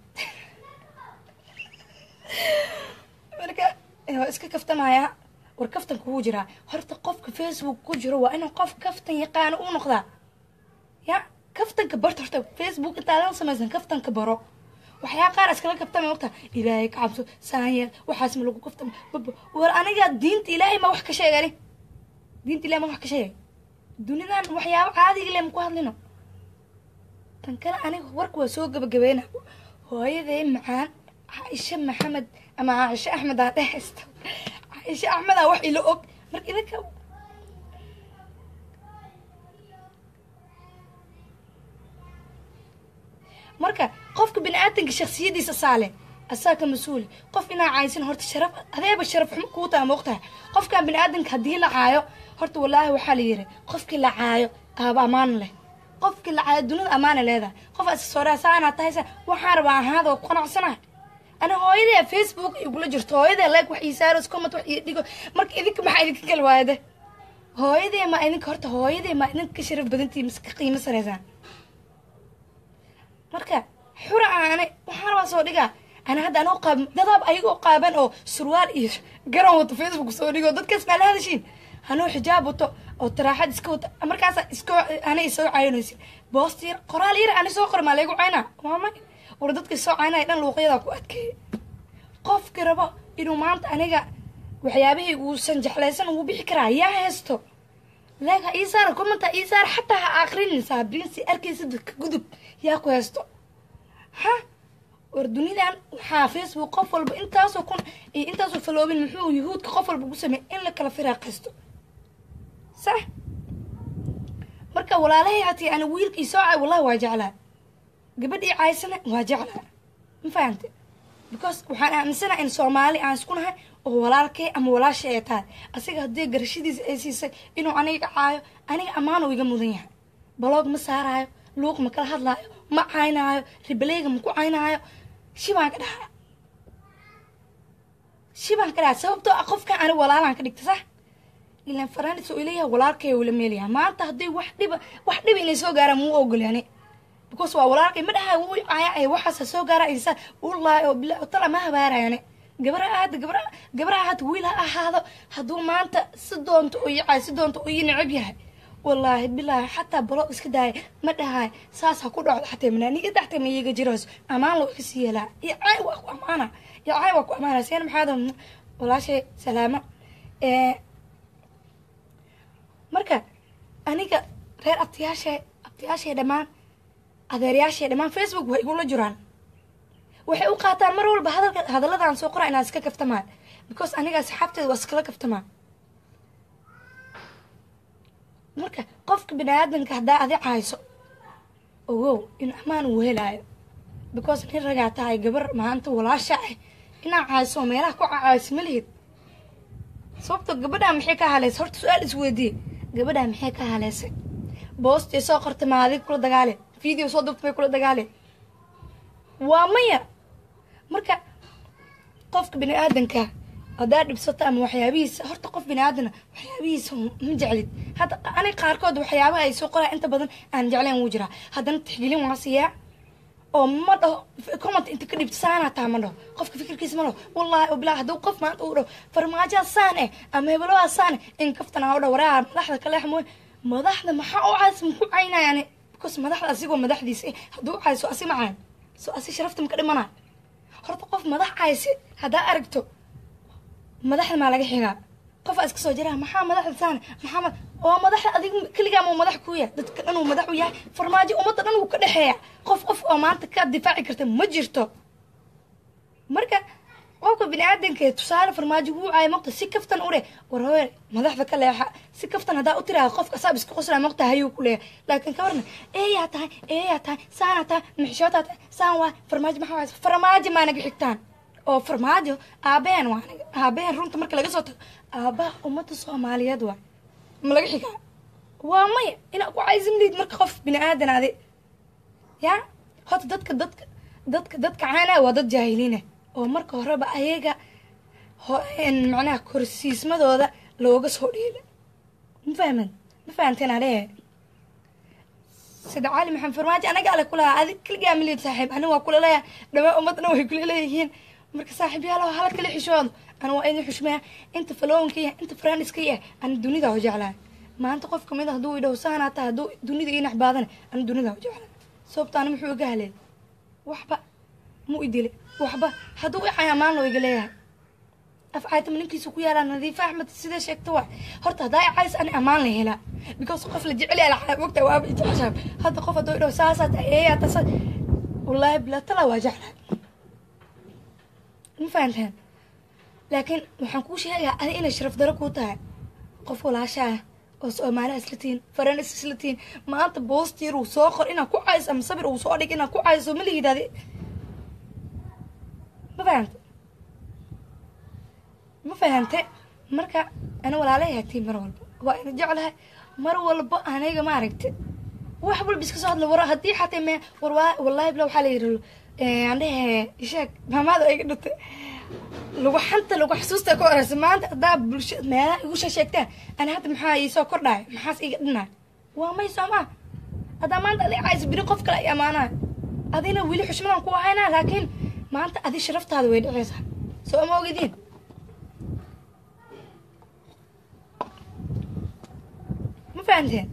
marka waa iska kaftamaya war kaftan kugu jiraa horta qofka facebook ku jiro waa inuu qof kaftan yaqaano u noqdaa ya kaftanka barta horta facebook intaadan samaysan kaftanka baro waxyaa qaar iskala kaftama ogta ilaahay ka cabso saanyeel waxaas ma lagu kaftama baba war aniga diinta ilaahay ma wax ka sheegani diinta ilahay ma wax ka sheegay dunidan waxyaabo caadiga le maku hadlino tan kale aniga warka waa soo gabagabeyna hooyaday macaan caaisha maxamed ama caaisha axmed aa dhehaysta caaisha axmed aa wax ila og marka idinka marka qofka bini aadanka shaksiyadiisa saale asaa ka mas-uuli qof inaa caaysan horta sharaf adeeba sharaf xumo kuu taa moogtahay qofkan bini aadanka haddii la caayo horta wallaahi waxaa la yiri qofkii la caayo aaba ammaan leh qofkii la caayo dunida ammaana leedahay qof iska sooraa saanaa tahaysa waxaan rabaa ahaada oo ku qanacsanahay ana hooyadee facebook igula jirto hooyadee like wax ii saaros comment wax ii dhigo marka idinka maxaa idinka kala waayade hooyadee ma idinka horta hooyadee ma idinka ka sharaf badantii mise ka qiimo saraysaan marka xura aane waxaan rabaa soo dhigaa ana hadda anoo qaab dadaab ayagoo qaaban oo surwaal iyo garan wato facebook soo dhigo dadkaas maa la hadashiin hanoo xijaab wato oo taraaxad iska wato markaasa iska ana isoo caynaysin boost yar qoraal yar ani soo qora maa laygu caynaa waa may war dadka soo caynaya dhan luuqyadaa ku adkeeya qofki rabo inuu maanta aniga waxyaabihii uusan jeclaysan ugu bixi karaa yaa haysto leega ii saara commenta ii saara xataa ha aqrinin saabrin si arkaysa dadka gudub yaa ku haysto ha war dunidan waxaa facebook qof walba intaasoo kun iyo intaasoo faloobin muxuu yuhuudka qof walba ku sameey in la kala firaaqaysto sax marka walaalahay hatii ana wiilkii soo cay wallahi waa jeclaa gabadhii caysana waa jeclaa ma fahante because waxaan aaminsanaha in soomaali aan isku nahay oo walaalkay ama walaashay ay tahay asiga haddii garashadiisa ay siisay inuu aniga caayo aniga ammaan uu iga mudan yahay baloog ma saaraayo luuq ma kala hadlaayo ma caynaayo ribaleyga ma ku caynaayo shibaan ka dhahaa shibaan ka dhahaa sababtoo ah qofkan aniga walaalaan ka dhigta sax ilan faranis oo ileeyahay walaalkay ula meelayahay maanta haddii wax dhiba wax dhiba inay soo gaaraan muu ogolyani because waa walaalkay ma dhahay wuu caaya waxaasa soo gaara insa wallaahi oo bilaa tala ma habaarayane gabra ahaada gabra gabra ahaada wiil ha ahaado hadduu maanta si doonto oo yacay si doonto oo ii necab yahay wallaahi bilaahi xataa baloo iska daaya ma dhahay saas ha ku dhacdo xataa manaaniga daxta ma iyaga jirayso ammaan loo kasi yeelaa yacay waa ku ammaana yacay waa ku ammaana seen maxaad walaashay salaamo marka aniga reer abtiyaashe abtiyaashay dhammaan adeeryaashay dhammaan facebook way igula jiraan waxay u qaataan mar walba hadalka hadalladan soo qora inaan iska kaftamaan because aniga asxaabteeda waa iskala kaftamaan marka qofka bini aadanka haddaa adi cayso ogow in ammaan uu helaayo because nin ragaa tahay gabar maanta walaasha ah inaa caayiso meelaha ku caayiso ma lihid sababto gabadhaa maxay ka haleysay horta su-aal isweydiiye gabadhaa maxay ka haleysay boostay soo qortay maadig kula dagaale video soo dubtay bay kula dagaale waa maya marka qofka bini aadanka haddaa dhibsato ama waxyaabihiisa horta qof bini aadana waxyaabihiisa ma jeclid hadda aniga qaarkood waxyaabaha ay soo qoraa inta badan aan jeclayn wuu jiraa haddana tixgelin waa siiyaa oo ma dhaho comment inta ka dhibto saanaa taa ma dhaho qofka fikirkiisa ma dhaho wallaahi oo bilaa hadduu qof maanta uu dhaho farmaajaa saan eh ama hebelowaa saan eh in kaftana ha u dhaho waraa madaxda ka leex mooy madaxda maxaa u cays muku caynayaan because madaxda asigoo madaxdiisa eh hadduu cayso asi macaan so asi sharafta maka dhimanaa horta qof madax caysi haddaa aragto madaxda maa laga xigaa qof aa iska soo jiraa maxaa madaxda saan maxaa oo madaxda adig keligaa muu madax ku yahay dadka dhan uu madax u yahay farmaajo ummadda dhan uu ka dhexeeya qof qof oo maanta ka difaaci karta ma jirto marka qofka bini aadanka tusaale farmaajo wuu caaya maqta si kaftan u dheh warhooye madaxda ka leexa si kaftan haddaa u tiraada qofka asaab iska qoslaa maqta hayuu ku leeyahay laakiin kabarna eeyaa tahay eeyaa tahay saanaa tahay mixishootaa tahay saan waa farmaajo maxaa waaysa farmaajo maa naga xigtaan oo farmaajo aabaheen waa aniga aabaheen runta marka laga soo tago aabaha ummadda soomaaliyeed waa ma laga xigaa waa maya inaa ku caysimliid marka qof bini aadan adi yaa horta dadka dadka dadka dadka caanaa waa dad jaahiliina oo marka horeba ayaga macnaha korsiismadooda looga soo dhiila ma fahman ma fahanteen alee sida cali maxamed farmaajo anaga ale kulahaa adig keligaa miliid saaxiib aniga waa kula leeyahay dhamaa ummadna way kula leeyihiin marka saaxiib yaalo hala kala xishoodo ana waa idin xushmeeya inta faloonka yahay inta farandiska yahay ana dunida u jeclahay maanta qof kamid a hadduu idhaho saanaa tahay hadduu dunida ii naxbaadana ana dunida u jeclahay sababto ana muxuu iga haleey waxba mu idile waxba hadduu icay ammaan loo iga leeyahay af caytama ninkiisa ku yaalaa nadiifa axmed sidee sheegta waa horta haddaa icays ani ammaan la helaa because qof la jecel yaala mogta waaba ijeceshaab hadda qof hadduu idhaho saasaa tahay eeyaa tasa wallaahi bilatala waa jeclahay ma fahantaan laakiin waxaan kuu sheegaa adi inay sharaf daro kuu tahay qof walaasha ah oo soomaaliha isla tihiin faranis isla tihiin maanta boostiir uu soo qor inaa ku cayso ama sabir uu soo dhig inaa ku cayso ma lihidaadi ma fahante ma fahante marka ana walaalahay hatiin mar walba waa ina jeclahay mar walba aniga ma aragti wax walba iska soo hadla war haddii xatay me war wallaahi bila waxaa la yidhi andhehe isheeg maamaada iga dhintay lagu xanta lagu xasuusta ka horeysa maanta haddaa bulsha meelaha igu sheegtaan ani hadda maxaa iisoo kordhaay maxaas iga dhinaa waa may soomaa haddaa maanta adi caysa biri qof kale ay amaanaa adina weli xushmadaan ku ahaynaa laakiin maanta adi sharaftaada way dhiceysaa soo ma ogediin ma fahanteen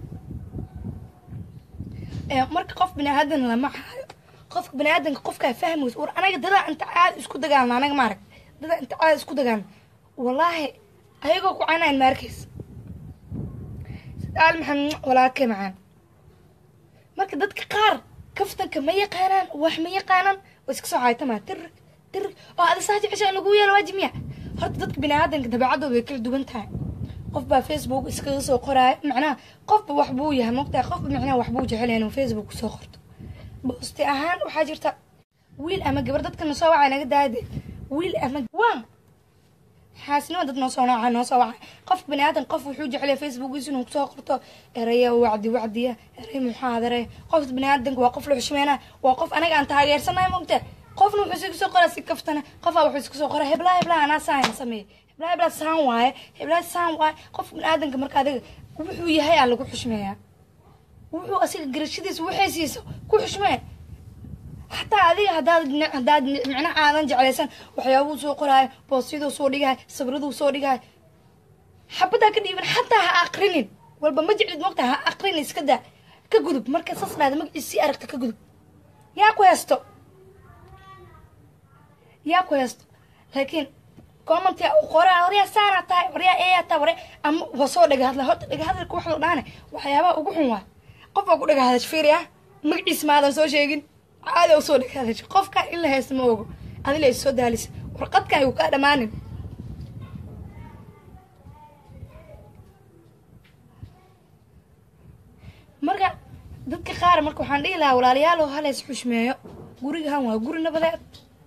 marka qof bini aadan lama haayo qofka bani aadanka qofkaa fahmaysa war anaga dadaa inta caada isku dagaalna anaga maarag dadaa inta caada isku dagaalna wallaahi ayagoo ku canayn ma arkaysa sidaal maxamed walaalkay macaan marka dadka qaar kaftanka ma yaqaanaan wax ma yaqaanaan oo iska soo caaytamaa tirig tirig oo ada saa jecesha in lagu yeelo waajib miya horta dadka bini aadanka dabeecadooda way kala duwan tahay qof baa facebook iskaga soo qoraayo macnaha qofba wax buu yahay mogtahay qofba macnaha wax buu jecel inuu facebook kusoo qorto boosti ahaan waxaa jirta wiil ama gabar dadkana soo wacay naga daade wiil ama waa xaasnima dad noo soo nooca noo soo wacay qofka bani aadan qof wuxuu jeclaya facebookiisa inuu kusoo qorto eraya wacdi wacdiya eray muxaadare qofka bani aadanka waa qof la xushmeynaa waa qof anaga aan taageersanahay mogta qofna wuxuu iska soo qoraa si kaftana qofaa wuxuu iska soo qoraa heblaa heblaa anaa saan sameeye heblaa heblaa saan waaye heblaa saan waaye qofka bani aadanka marka adiga wuxuu yahay aa lagu xushmeeyaa wuxuu asiga garashadiisa waxay siiso ku xushmee xataa adiga hadaad haddaad micnaha aadan jeclaysan waxyaabuu soo qoraayo boosyaduu soo dhigahay sabraduu soo dhigahay xabadaa ka dhiiban xataa ha aqrinin walba ma jeclid mogta ha aqrinin iska daa ka gudub marka saas dhahda magaciisa sii aragta ka gudub yaa ku heesto yaa ku heesto laakiin commentia u qoraa waryaa saanaa tahay waryaa eeyaa tahay warya ama waa soo dhaga hadla horta dhaga hadalka wax loo dhaane waxyaabaha ugu xun waa qof baa ku dhaga hadash fiiri ah magaciisa maadan soo sheegin caada u soo dhaga hadash qofka in la haysto ma ogo adila is soo daalisa warqadkan ayuu kaa dhammaanin marka dadka qaar marka waxaan dhihi lahaa walaalayaal oo haleys xushmeeyo gurigahan waa guri nabadeed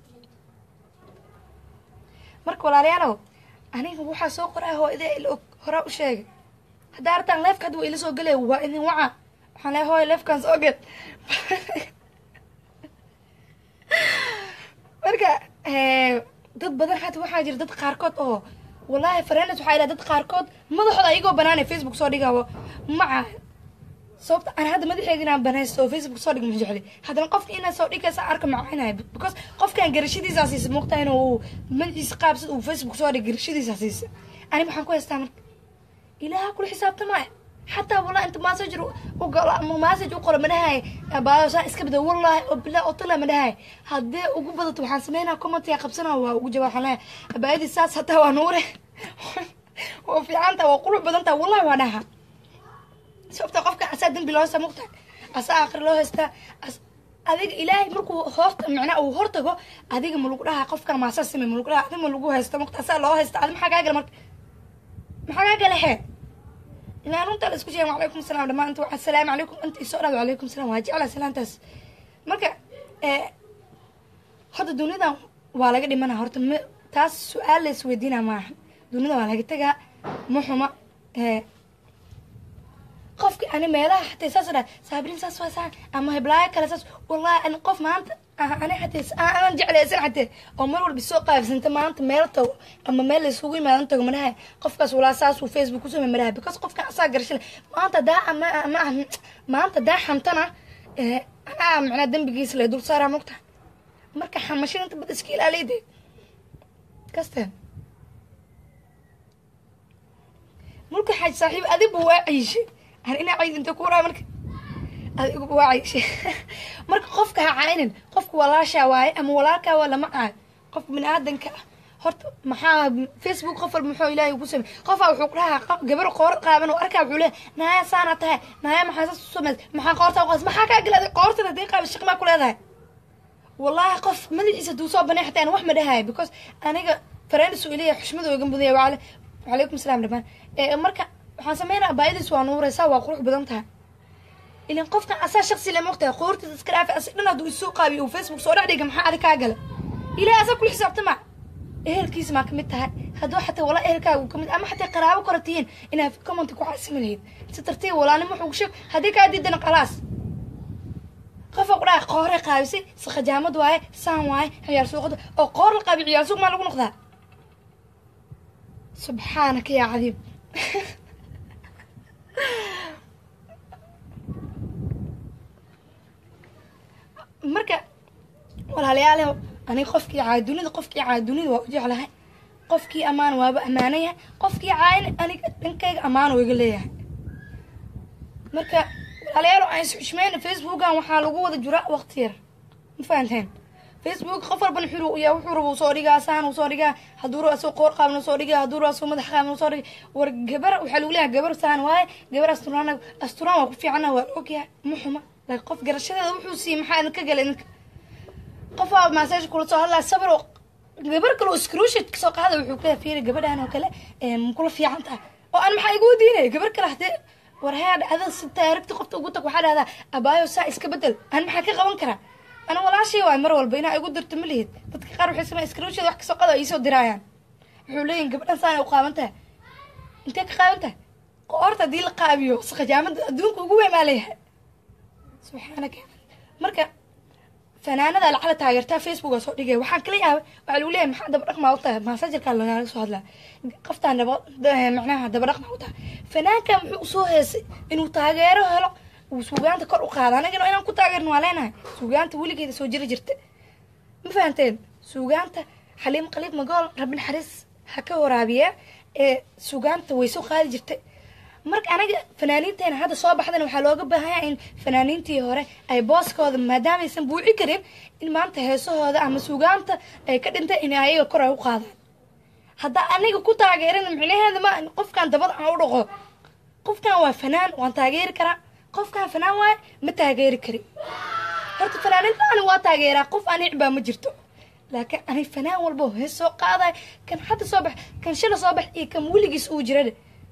marka walaalayaalow aniga waxaa soo qoraa hooyada ila og horaa u sheegay haddaa artaan leefka hadda waa ila soo gelaya waa idin waca waxaan leehay hooy leefkan soo gel marka dad badan hata waxaa jira dad qaarkood oo wallaahi fareenes waxaa idhaha dad qaarkood madaxooda ayagoo banaanay facebook soo dhigaabo maca sababta aan hadda madaxeega inaan banaysto oo facebook soo dhig ma jecli haddana qofka inaad soo dhigaysa arka macaynaya because qofkan garashadiisaa siisa muuqtaa inuu madaxiisa qaabsad uu facebook soo dhig garashadiisaa siisa ani maxaan ku haystaa marka ilaaha kula xisaabtamaya xataa wallah inta message u galo ama message u qoro madhahay baayo saa iska bada wallahi oo bilaa oo tala madhahay haddee ugu badato waxaan sameynaa commentiga qabsanaa waa ugu jawaab waxaan leeyahay baayadii saas hataa waa nuure waa fiicanta waa quluc badantaa wallahi waa dhaha sababta qofka asaa dembi loo haysta muqta asaa aakhir loo haystaa adiga ilaahay markuu hoorta macnaa uu hortago adiga ma lagu dhahaa qofkan maasaa samey ma lagu dhahaa adiga ma lagu haysta muqta asaa loo haysta adi maxaa kaa gala marka maxaa kaa gala xee ilaa runta la isku sheegay wacalaykum asalaam dhammaanta waa assalaamu calaykum inta isoo dhaad wacalaykum asalaam waa jeclaa salaantaas marka horta duniyadan waa laga dhimana horta m taas su-aal la isweydiina maaha dunida waa laga tegaa ma xuma qofki ani meelaha xatay saas dhaa saabirin saas waa saa ama heblaayo kale saas wallahi ani qof maanta ani xatay aan jeclaysan xatee oo mar walba soo qaabsanta maanta meel tago ama meel la isugu imaadan tago madhahay qofkaas walaa saasuu facebook kusoo madhahay because qofkan asaa garashale maanta daa ama ama maanta daa xamtana anaa macnaa dembigiisa lay dul saaraa mogta marka xamashada inta bad iska ilaaliyde kasteen mulka xaaj saaxiib adiba waa ciishay an inaa ciid inta kuraa marka adiguba waa ciishay marka qofka ha caynin qofka walaashaa waaye ama walaalkaa waa lama caayo qofka bini aadanka ah horta maxaa facebook qof walba muxuu ilaahay ku samey qofaa wuxuu ku dhahaa gabar qoor qaaban oo arkaa wuxuu leeyahay naaya saana tahay naaya maxaa saas u sameys maxaa qoortaa qoos maxaa kaa galaaday qoortada hadii qaaba shaqi maa ku leedahay wallahi qof madaxiisa duu soo banay xataa aan wax ma dhahayo because aniga fareenis uu ileeyahay xushmada ooga mudaya wacale wacalaykum asalaam dhamaan marka waxaan sameynaa baayadiis waa nuuraysaa waa qurux badan tahay ilan qofkan asaa shaksi le moogtahay qoortiisa iska dhaafi asi dhan hadduu isoo qaabiyo uu facebook soo dhex dhiga maxaa adi kaa gala ilahay asaa kula xisaabtama ehelkiisa maa kamid tahay hadduu xataa walaa ehelkaaga kamid ama xataa qaraabo kora tihiin inaad commenta ku caasimi lahayd si tartiib walaalnimo wuxuu ku sheeg haddii kaa diidana khalaas qofa ku dhaha qoore qaabisay sakhajaamad waaye saan waaye ciyaar suuqada oo qoor la qaabi ciyaar suuq maa lagu noqdaa subxaanaka yaa cadiib marka walaalayaaleho aniga qofkii caaya dunida qofkii caaya dunida waa u jeclahay qofkii ammaan waaba ammaanayahay qofkii caayana aniga dhankayga ammaan oo iga leeyahay marka walaalayaal aan isxushmeyna facebookan waxaa lagu wada jiraa waqti yar ma fahanteen facebook qof walban wuxuu yaa wuxuu raba soo dhigaa saan uu soo dhigaa hadduu raba asoo qoor qaaban soo dhigaa hadduu raba asoo madax qaaban soo dhigaa war gabar waxaa lagu leeyahay gabar saan waaye gabar asturaan asturaan waa ku fiicana waa la ogyahay ma xuma laakiin qof garashadeeda wuxuu siiyey maxaa idinka gala idinka qof aa massage kula soo hadlaa sabar oo gabar kale oo screenshot kasoo qaada wuxuu ka fiiri gabadhan oo kale kula fiican tahay oo aan maxaa igu diinay gabar kale hadee war hee dhacda si taarigta qofta ugu tag waxaa dhahdaa abaayo saa iska bedel aan maxaa ka qaban karaa ana walaashay waay mar walba inaa igu dirto ma lihid dadka qaar waxay sameyn screenshot wax kasoo qada iisoo diraayaan wuxuu leeyihin gabadhan saana u qaaban tahay intee ka qaaban tahay qoorta haddii la qaabiyo sakhajaamada adduunka ugu weyn maa leeyahay subxaanaka marka fanaanada lacala taageertaa facebook aa soo dhigay waxaan kala yaabay waxaa lagu leeyahay maxaa daba dhaqmaa u tahay maasajarkaa lagaaga soo hadlaa qoftaan daba macnaha daba dhaqmaa u tahay fanaankan muxuu usoo heesay inuu taageero helo uu suugaanta kor u qaada anagana inaan ku taageerno waa leenahay suugaanta weligeeda soo jiri jirta ma fahanteen suugaanta xaliim qaliib magool rabbi naxariis ha ka waraabiya ee suugaanta way soo qaadi jirtay marka anaga fanaaniinteena hadda soo baxdana waxaa looga baahanya in fanaaniintii hore ay booskooda maadaamaysan buuci karin in maanta heesahooda ama suugaanta ay ka dhintay in ayaga kor ay u qaadaan haddaa aniga ku taageerin micnaheeda ma qofkan dabada aan u dhaqo qofkan waa fanaan waan taageeri karaa qofkan fanaan waaye ma taageeri kari horta fanaaninta ani waa taageeraa qof anic baa ma jirto laakiin ani fanaan walba hees soo qaaday kan hadda soo bax kan shala soo bax iyo kan weligiis uu jirade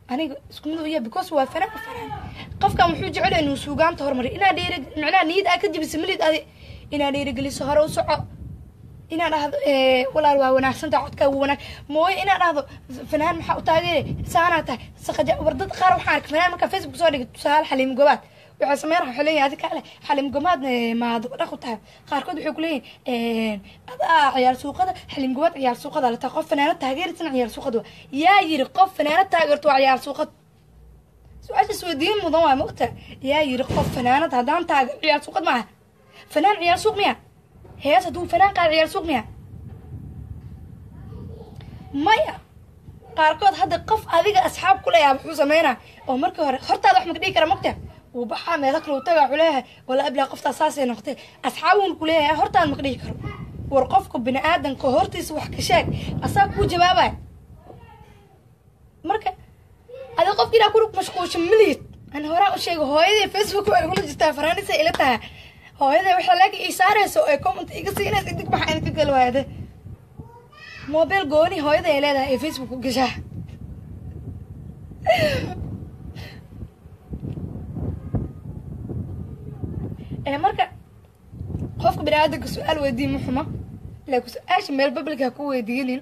aniga isku mid u yahay because waa fanaan fanaan qofkan wuxuu jecel yahay inuu suugaanta horumariyo inaad dhiiri macnaha niyad aad ka jibisa milid adi inaad dhiirigeliso hore u soco inaad dhahdo eh, walaal waa wanaagsanta codkaa wuu wanaag mooye inaad dhahdo fanaan maxaa u taageere saanaa tahay saqaja war dad qaar waxaan arkay fanaan markaa facebook soo dhigay tusaale xaliim gobaad waxay sameyn waxay leeyihin adi kale xaliim gobaad maad dhaq u tahay qaarkood waxay kuleeyihin adaa ciyaar suuqada xaliim gobaad ciyaar suuqada la tahay qof fanaanad taageerisan ciyaar suuqada waa yaa yiri qof fanaanad taageerto waa ciyaar suuqad su-aasha isweydiin mudan waa mogta yaa yiri qof fanaanad haddaan taageer ciyaar suuqad maaha fanaan ciyaar suuq miya hees hadduu fanaan qaad ciyaar suuq miya maya qaarkood hadda qof adiga asxaab ku leeyaha wuxuu sameynaa oo markii hore hortaada wax maka dhigi kara mogta wuu baxaa meelo kale uu tagaa wuxuu leeyahay wala ablaa qoftaa saasay noqotay asxaabun ku leeyahay hortaada maka dhigi karo war qofka bini aadanka hortiisa wax ka sheeg asaa kuu jawaabaya marka adi qofki inaa ku mashquulsha malihid ani horaa u sheegay hooyadii facebook waa igula jirtaa faraanisa ila tahay hooyada waxaa laagi ii saarayso ee comment iga siinaysa dig maxaa idinka gali waayade mobile gooni hooyada ay leedahay ee facebook u gashaa ee marka qofka bini aadanka su-aal weydiin ma xumo laakiin su-aasha meel bablika ha ku weydiinin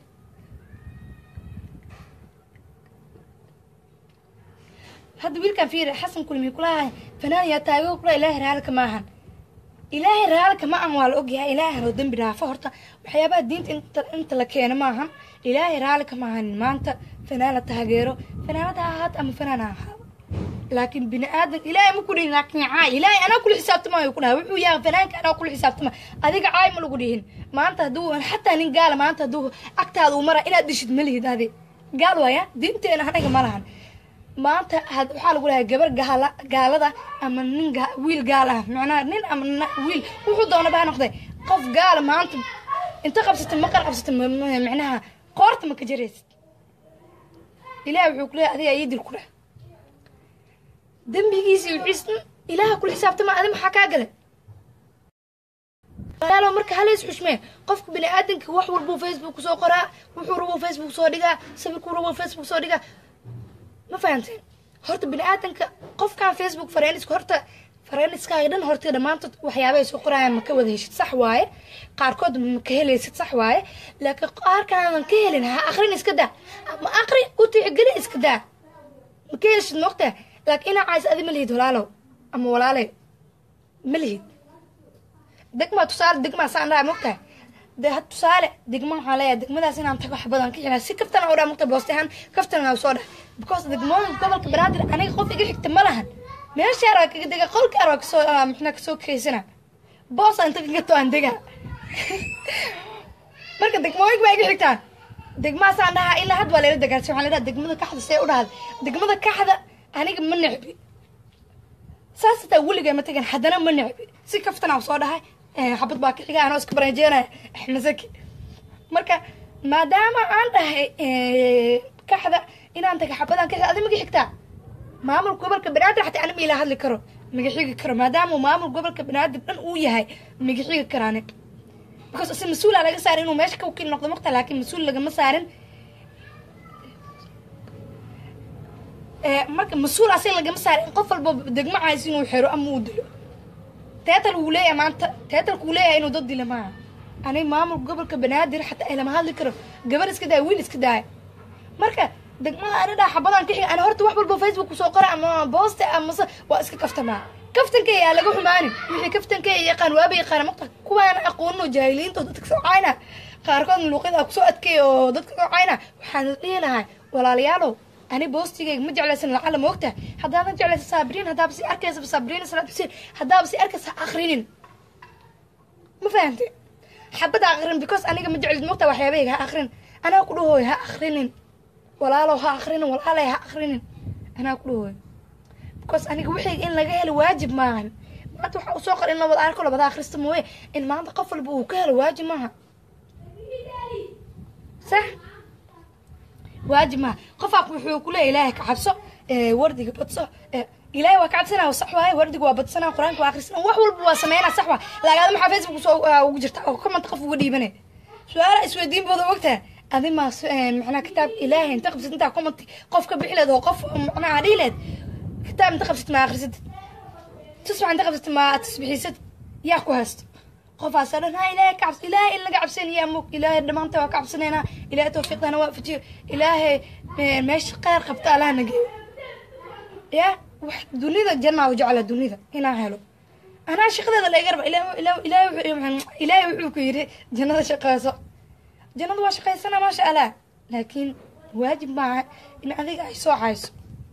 hadda wiilkan fiiri xasan kulmi kulahay fanaan yaa taago kula ilaahay raalka maahan ilaahay raalka ma an waa la ogyahay ilaahay hanoo dembi dhaafo horta waxyaabaha diinta inta inta la keeno maahan ilaahay raalka maahan maanta fanaan la taageero fanaanada ha ahaat ama fanaan ha ahaado laakiin bini aadan ilaahay ma ku dhihin laakiin caay ilaahay anaa kula xisaabtamaayo ku dhahay wuxuu yahay fanaanka anaa kula xisaabtama adiga caay ma lagu dhihin maanta hadduu xataa nin gaala maanta hadduu agtaada uu mara inaad dhishid ma lihid adi gaal waaya diinteena anaga ma lahan maanta had waxaa lagu dhahay gabar gaala gaalada ama nin ga- wiil gaal ah macnaha nin ama na- wiil wuxuu doona baa noqday qof gaala maanta inta qabsata maqal qabsata ma- ma- macnaha qoorta ma ka jaraysid ilaah wuxuu ku leeyahay adiga ii dil ku dheh dembigiisa iyo wixiis ilaaha kula xisaabtama adi maxaa kaa galay yaalo marka halays xushmee qofka bini aadanka wax walbuu facebook soo qoraa wuxuu rabuu facebook soo dhigaa sawirkuu rabuu facebook soo dhigaa ma fahanteen horta bini aadanka qofkan facebook fareenisku horta fareeniskaa dhan horta dhammaantood waxyaabay soo qorayaan ma ka wada heshid sax waaye qaarkood ma ka helaysid sax waaye laakiin qaarkaadan ka helin ha akrin iska daa ma akri u tixgeli iska daa ma ka helishid moogta laakiin inaa cays adi ma lihid walaalow ama walaaley ma lihid degmaa tusaale degmaa saan dhaha moogtahay de had tusaale degma waxaa leeyahay degmadaas inaan tago wax badan ka helaa si kaftana u dhaa mogta booste ahaan kaftana soo dhah because degmooyinka gobolka banaadir aniga qof iga xigta ma lahan meeshaar waa kaga dega qolkaar waa kasoo ah, mixna kasoo kaysana boosa inta kaga to aan degaa marka degmooyinka baa iga xigtaan degmaasaan dhahaa ilaa had waa layla dagaarsi waxaan leedaha degmada kaxda see u dhahda degmada kaxda aniga ma necbi saas hataa weligay ma tegan haddana ma necbi si kaftanaa soo dhahay eh, xabad baa ka xiga anoo iska baranjeenaya axmed zaki marka maadaama aan dhahay eh, kaxda inaan taga xabadaan ka adi maga xigtaa maamul gobolka banaadir xataa ani ma ila hadli karo maga xigi karo maadaama uu maamul gobolka banaadir dhan uu yahay maga xigi karaani because ase mas-uulaa laga saarin inuu meesha ka wakiil noqdo marta laakiin mas-uul lagama saarin Eh, marka mas-uul asiga lagama saarin in qof walba degmo cays inuu xero ama uu dilo teetal wuu leeyahay maanta teetalku wuu leeyahay inuu dad dila maaha aniga maamulka gobolka banaadir xataa ay lama hadli karo gabar iska daaya wiil iska daaya marka degmada ani dhaa xabadaan ka xiga ani horta wax walba facebook kusoo qora ama booste amase waa iska kaftamaa kaftanka yaa laga xumaanin wixii kaftanka yaqaan waaba yaqaana maqta kuwaana aqoonin oo jaahiliinta oo dadka soo cayna qaarkood luuqyada kusoo adkeeya oo dadka soo cayna waxaan dhihi lahaa walaalayaalow ani boostigayga ma jeclaysan lacala ma ogtahay haddaadan jeclaysa saabiriin haddaaba si arkaysa saabiriin salaad xuseen haddaaba si arkaysa ha akhrinin ma fahante xabada akrin because aniga ma jeclid mogta waxyaabayga ha akrin anaa ku dhahooy ha akrinin walaalow ha akrinin walaalay ha akrinin anaa ku dhahooy because aniga wixii in laga helo waajib maahan maanta waxa usoo qor in la wada arko labada akhrista mooye in maanta qof walba uu ka helo waajib maaha sax waajib maaha qofaa wuxuu ku leeya ilaahay ka cabso ee, wardiga badso ee, ilaahay waa ka cabsanaa sax waaye wardiga waa badsanaa qur-aanka waa akhrisanaa wax walba waa sameynaa sax waa laagaada maxaa facebook soo ah, ugu jirta oo comment qof uga dhiibanay su-aala isweydiin booda ogtaha adi maa macnaha kitaab ilaahay inta qabsad intaa commenti qof ka bixi leed oo qof macnaha dhihi leed kitaab inta qabsad maa akhrisatid tusbax inta qabsatid maa tasbixiisad yaa ku haysto qofaas dhan ha ilaahay ka cabs ilaahay in laga cabsanaya mug ilaahay dhammaanta waa ka cabsanaynaa ilaahay tawfiiqdana waa fajiyo ilaahay meesha kheyr qabta allaha nageeyo ya wax dunida jannaa u jecla dunida inaan helo anaa shaqadeeda laga raba ilaahay wuxuu ku yidhi jannada shaqeyso jannada waa shaqaysana maasha allah laakiin waajib maaha in adiga ay soo hayso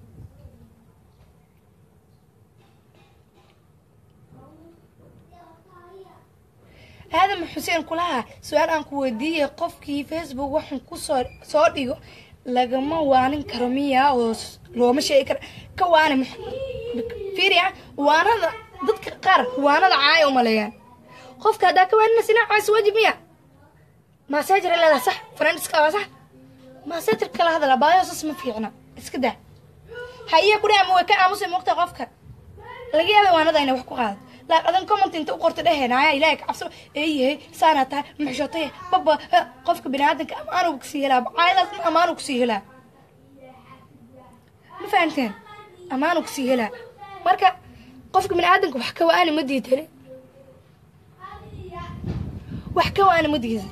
aadam xuseen kulaha su-aal aan ku weydiiyay qofkii facebook waxaan kusoo soo dhigo lagama waanin karo miya oo looma sheegi karo ka waani fiiriya waanada dadka qaar waanada caaya umaleeyaan qofka haddaa ka waanina sinaa caayso waajib miya masaajar leedaha sax friendska waa sax masaajar kala hadala baayosas ma fiicna iska daa haye ku dhaama way ka aamusay muuqta qofka laga yaabay waanada inay wax ku qaado laak adan comment inta u qorta dheheen aya ilaahay ka cabso eeyahay saanaa tahay muxshootay baba qofka biniaadanka amaanu kusii helaa caayadaas amaanu kusii helaa ma fahamteen amaanu kusii helaa marka qofka biniaadanka wax ka waani ma diidane wax ka waani ma diidan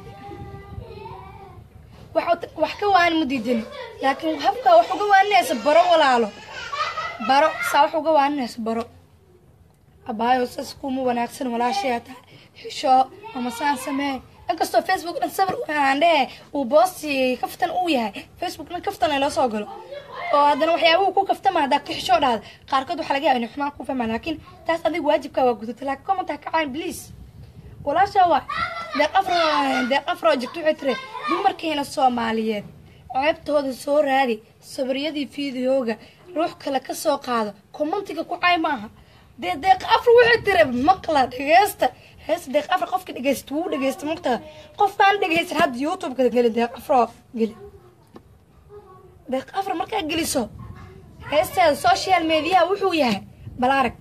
wax ka waani ma diidani laakiin habka wax uga waaninaysa baro walaalo baro saa wax uga waaninaysa baro abaayo sas kuma wanaagsan walaashayaa tahay xisho ama saan samee inkastoo facebook dhan sawir aan dhehe uu boosti kaftan uu yahay facebook dhan kaftan ay loo soo galo oo haddana waxyaabuhu ku kaftama haddaa ka xishoo dhahda qaarkood waxaa laga yaaba inay xumaan ku fahmaan laakiin taas adiga waajibkaa waa gudata laakiin comment ha ka caayin please walaasha waa deeq afro deeq afro jirto waxay tiri dumarkeena soomaaliyeed ceebtooda soo raadi sabriyadii fiidiyooga ruux kale ka soo qaado commentiga ku caay maaha dee deeq afro waxay tiri maqla dhegeysta heesta deeq afro qofka dhegeysta wuu dhegeysta mugtaha qofkaan dhegeysan hadda youtube-ka geli deeq afro geli deeq afro markaa geliso heesteeda social mediaha wuxuu yahay bal arag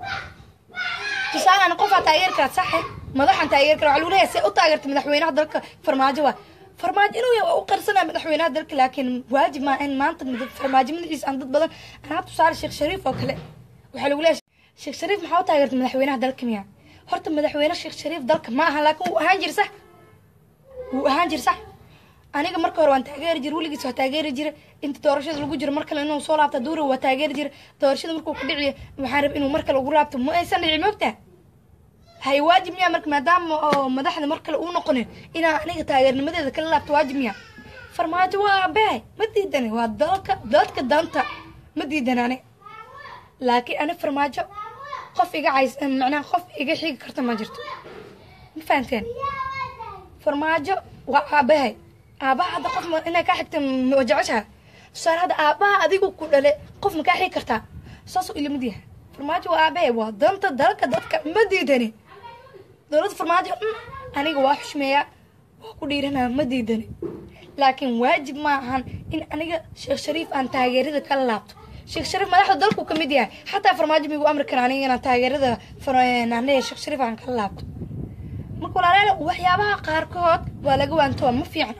tusaalaan qofaa taageeri karaad saxe madaxan taageeri kara waxaa lagu leeyahay see u taageerta madaxweynaha dalka farmaajo waa farmaajo inuu yahay waa u qarsanaya madaxweynaha dalka laakiin waajib maa in maanta farmaajo madaxiisa aan dad badan anaa tusaale sheekh shariif oo kale waxaa lagu leeyahay sheekh shariif maxaa u taageerta madaxweynaha dalka miya horta madaxweyne sheekh shariif dalka ma aha laakiin wuu ahaan jir sax wuu ahaan jir sax aniga marka hore waan taageeri jira weligiis waa taageeri jira inta doorashada lagu jiro mar kale inuu soo laabta duura waa taageeri jira doorashada markuu ku dhiciyo waxaan rab inuu mar kale ugu laabto ma aysan dhici moogtaa hay waajib miya marka maadaama oo madaxda mar kale uu noqonin inaa aniga taageernimadeeda kala laabto waajib miya farmaajo waa abehay ma diidani waa dalka dadka danta ma diidan ani laakiin ani farmaajo qof iga cays macnaha qof iga xigi karta ma jirto ma fahanteen farmaajo waa aabahay aabaha hadda qof inay kaa xigta ma jeceshaha tusaale hadda aabaha adigu ku dhale qof ma kaa xigi kartaa saasuu ilamid yahay farmaajo waa aabahay waa danta dalka dadka ma diidani dowladda farmaajo aniga waa xushmeeyaa waa ku dhiiranaa ma diidani laakiin waajib ma ahan in aniga sheekh shariif aan taageerada kala laabto sheekh shariif madaxda dalku ka mid yahay xataa farmaajo migu amri kara aniga inaan taageerada naanaya sheekh shariif aan kala laabto marka walaalayaal waxyaabaha qaarkood waa laga waantoa ma fiicna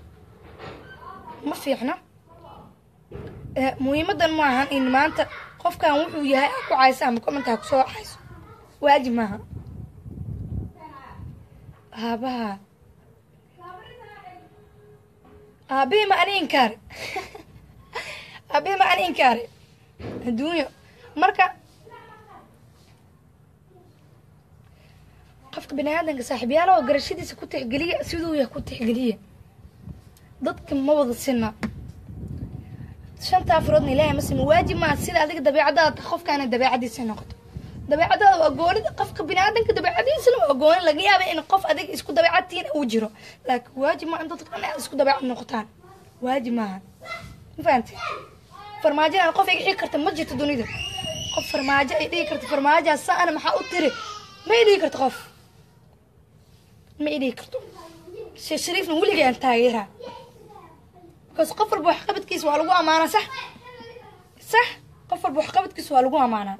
ma fiicna muhiimadan ma ahan in maanta qofkan wuxuu yahay ku caysa ama commentaa kusoo cayso waajib maaha aabaha aabihii ma ani inkaare aabihii ma ani inkaare adduunyo marka qofka bini aadanka saaxiibyaala oo garashadiisa ku tixgeliya siduu yahay ku tixgeliya dadka ma wada sina shanta afaroodna ilaahay ma sima waajib maa sida adiga dabeecadaada qofkaana dabeecadiisa noqoto dabeecadaada waa goonida qofka bini aadanka dabeecadiisana waa gooni laga yaaba in qof adiga isku dabeecadtiina uu jiro laakiin waajib maa in dadka dhan aad isku dabeecad noqotaan waajib maaha ma fahamte farmaajo aan qof iga xigi karta ma jirto dunida qof farmaajo ay dhigi karto farmaajoa saana maxaa u tiri ma i dhigi karto qof ma i dhigi karto sheekh shariifna weligay aan taageeraa bikaas qof walba waxqabadkiisa waa lagu amaanaa sax sax qof walba waxqabadkiisa waa lagu amaanaa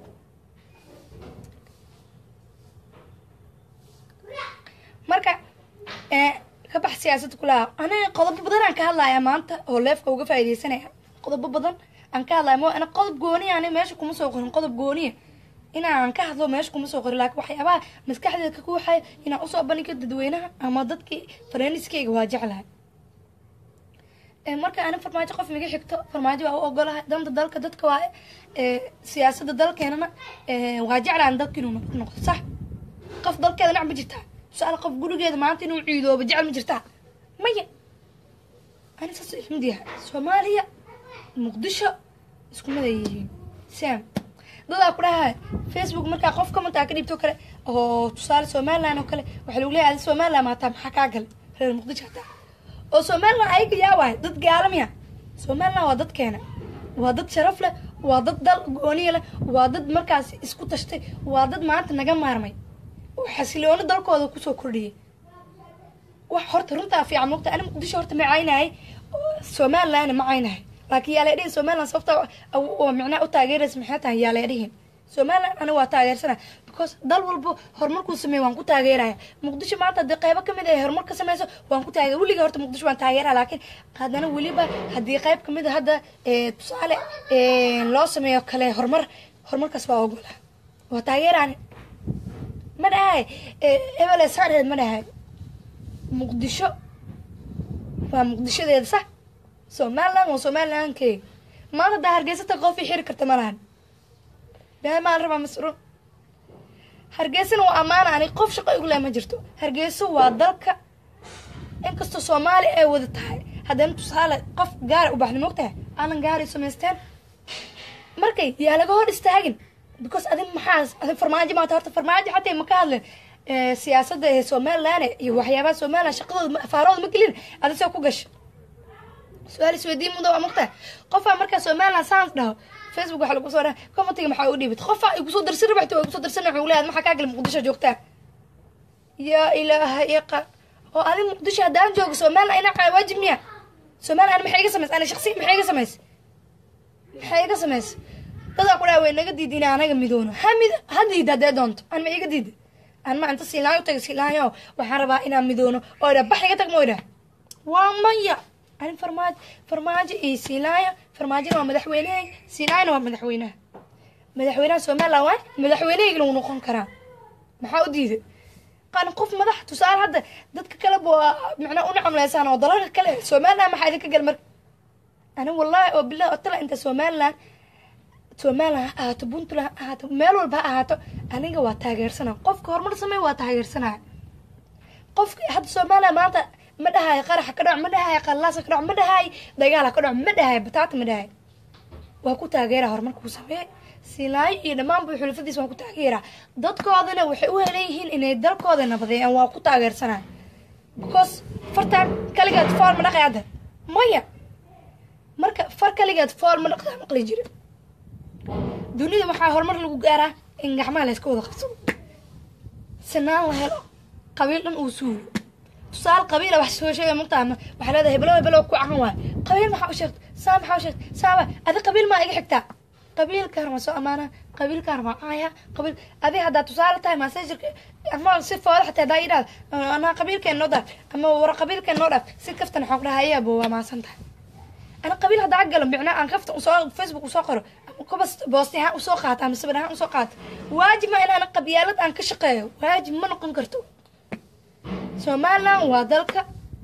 marka ka bax siyaasadda kulaha aniga qodobo badan aan ka hadlaya maanta oo leefka uga faaideysanaya qodobo badan aan ka hadlaya mo ana qodob gooniya ani meesha kuma soo qorin qodob gooniya inaan ka hadlo meesha kuma soo qorin laakiin waxyaabaha maskaxdeeda ka kuuxaya inaan usoo bandhigo dadweynaha ama dadkii fareeniskeyga waa jeclahay marka ani farmaajo qof miga xigto farmaajo waa u ogolahay danta dalka dadka waa siyaasada dalkeenana waa jeclaan dalka inuu nabad noqdo sax qof dalkeeda nac ma jirtaa tusaale qof gurigeeda maanta inuu ciidooba jecel ma jirtaa maya ani saas ilmid yahay soomaaliya muqdisho isku mid ay yihiin sam dadaa ku dhahay facebook markaa qof commentaa ka dhibto kale oo tusaale somaliland oo kale waxaa lagu leeyahay adi somaliland maataa maxaa kaa gale reer muqdisho hataa oo somaliland ayaga yaa waay dad gaalamiya somaliland waa dadkeena waa dad sharaf leh waa dad dal gooniya leh waa dad markaas isku tashtay waa dad maanta naga maarmay oo xasiloono dalkooda kusoo kordhiyay wax horta runtaa fiican mogta ani muqdisho horta ma caynahay somalilandna ma caynahay laakiin yaa leedhihin somaliland sababta oo micnaha u taageeraysa maxay tahay yaa leedhihin somaliland ani waa taageersana because dal walbo horumarkuu sameey waan ku taageeraya muqdisho maanta haddii qaybo kamid ay horumar ka sameyso waan ku taageer weliga horta muqdisho waan taageeraya laakiin haddana weliba haddii qayb kamid a hadda tusaale loo sameeyo kale horumar horumarkaas waa ogola waa taageerani ma dhahay ebele saareed ma dhahay muqdisho waa muqdishadeeda sax somaliland waa somalilandkeyga maanta haddaa hargeysata qof i xiri karta ma lahan been maan rabaa masruun hargeysana waa ammaana ani qof shaqo igu leh ma jirto hargeyso waa dalka inkastoo soomaali ay wada tahay haddana tusaale qof gaara u baxda mogtahay aanan gaaray samaysteen markay yaa laga hor istaagin because adin maxaa adin farmaajo maata horta farmaajo xataa ma ka hadlen siyaasadda ee somaliland iyo waxyaabaha somaliland shaqadooda afaarooda ma gelin adi soo ku gasha su-aal isweydiin mudo waa mogtahay qofaa markaa somaliland sans dhaho facebook waxaa lagu soo dhaha commentiga maxaa u dhiibata qofaa igusoo darsan rabaxta waa igusoo darsan wuxuu leeyahay maxaa kaa gala muqdisho joogtaa yaa ilaaha iqa oo adi muqdisho haddaan joogo somaliland ina waajib miya somaliland maxay iga samays ana shaqsiya maxay iga samays maxay iga samays dadaa ku dhaha way naga diid ina anaga midoono ha mid ha diida haddee doonto an ma iga diida an ma inta silaayo taga silaayo waxaan rabaa inaan midoono oo idha bax iga tag mo idha waa maya ani farmaajo farmaajo iyo silaayo farmaajona waa madaxweynehay silaayona waa madaxweynaha madaxweynaha somaliland waay madaxweynehayga lagu noqon karaa maxaa u diiday qaan qof madax tusaale hadda dadka kale ba macnaa una camleysaan oo dalalka kale somaliland maxaa idinka gal marka ani wallahi oo bilahi oo tala inta somaliland somaliland ha ahaato puntland ha ahaato meel walba ha ahaato aniga waa taageersanaa qofka horumar sameey waa taageersanaya qofka hadda somaliland maanta ma dhahayo qaraxa ka dhac ma dhahayo qallaasa ka dhac ma dhahayo dagaala ka dhac ma dhahayo bataata ma dhahayo waa ku taageera horumarkuu sameeye silaayo iyo dhammaanba xulafadiis waan ku taageeraa dadkoodana waxay u helan yihiin inay dalkooda nabadeeyaan waa ku taageersanaa because fartaan kaligeed fool ma dhaqay hadda maya marka far kaligeed fool ma dhaqdaa maqli jira dunida waxaa horumar lagu gaaraa in gacmaha layska wada qabsado sinaan la helo qabiil dhan uu suulo tusaale qabiila wax soo sheegay mugtaama waxaa leedahay hebelo hebelo ku cahan waay qabiil maxaa u sheegta saa maxaa u sheegta saaba adi qabiil maa iga xigtaa qabiilkaan waa soo amaana qabiilkaan waa caaya qabiil adi haddaa tusaale tahay masajirka ama si fooda xataa hadaa idhaad anaa qabiilkeen noo dhaaf ama war qabiilkeen noo dhaaf si kaftan waxaan ku dhahay ayaaba waa maasan tahay ana qabiil haddaa galo micnaa aan kafta usoo facebook usoo qoro kubas boosti ahaan usoo qaato ama sawir ahaan usoo qaato waajib ma inaan qabyaalad aan ka shaqeeyo waajib ma noqon karto somaliland waa dalka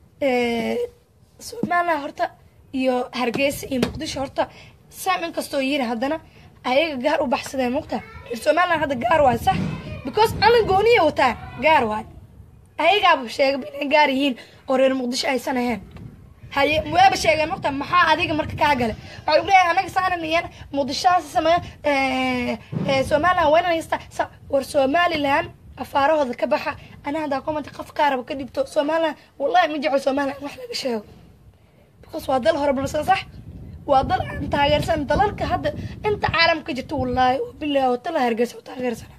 somaliland horta iyo hargeysa iyo muqdisho horta sam inkastoo yiri haddana ayaga gaar u baxsadeen mugta somaliland hadda gaar waay sax because anan gooniya wataan gaar waay ayagaaba sheegaba inay gaar yihiin oo reer muqdisho aysan ahayn haye waaba sheegeen mugta maxaa adiga marka kaa gale waxaa lagu leeyahay anaga saanan iyan muqdishohaasi sameeya somaliland waa inaan haystaa war somaliland afaarahooda ka baxa ana haddaa comment qof kaaraba ka dhibto somaliland wallahi ma jecel somaliland wax laga sheego because waa dal horumarsan sax waa dal aan taageersan dalalka hadda inta caalamka ka jirto wallaahi bilahi oo tala hargeysa u taageersana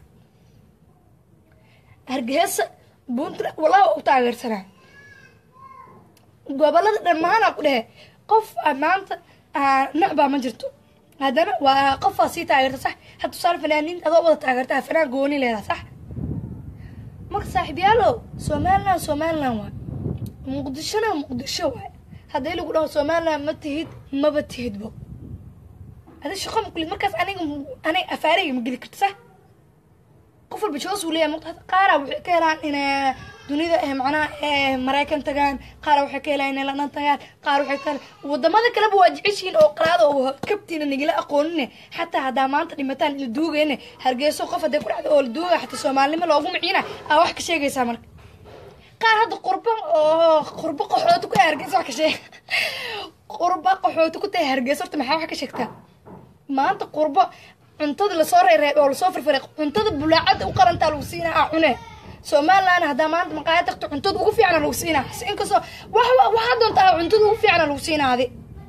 hargeysa puntland wallahi waa u taageersanaa gobolada dhammaanaa ku dhehe qof maanta nacbaa ma jirto haddana waa qofaa sii taageerta sax had tusaale fanaaniinta adoo wada taageerta fanaan gooni leedaha sax marka saaxiibyaalo somaliland somaliland waa muqdishona muqdisho waay haddii lagu dhaho somaliland ma tihid maba tihidbo adi shaqo makulid markaas aniga aniga afaareyga ma geli karto sax qof walba joos uu leeyahay muqta qaara waxay ka helaan inay dunida eh macnaha eh maraykan tagaan qaar waxay ka helaan inay london tagaan qaar waxay ka helaan wadamada kaleba waa jeceshiin oo qalaada oo kabtiina nagala aqoonine xataa haddaa maanta dhimataan la duugayne hargeyso qof hadday ku dhacdo oo la duugaya xataa soomaalinimo loogu miciina aa wax ka sheegaysaa marka qaar hadda qurba oo qurba qaxooti ku hargeysa wax ka sheeg qurba qaxooti ku tahay hargeysa horta maxaa wax ka sheegtaa maanta qurbo cuntada lasoo reereeb oo lasoo firfiray cuntada bulaacada u qarantaa lagu siinaa aa cune somaliland haddaa maanta maqaaya tagto cuntada ugu fiicana lagu siinaa inkastoo wax waxaa doontaa cuntada ugu fiicana lagu siinaa adi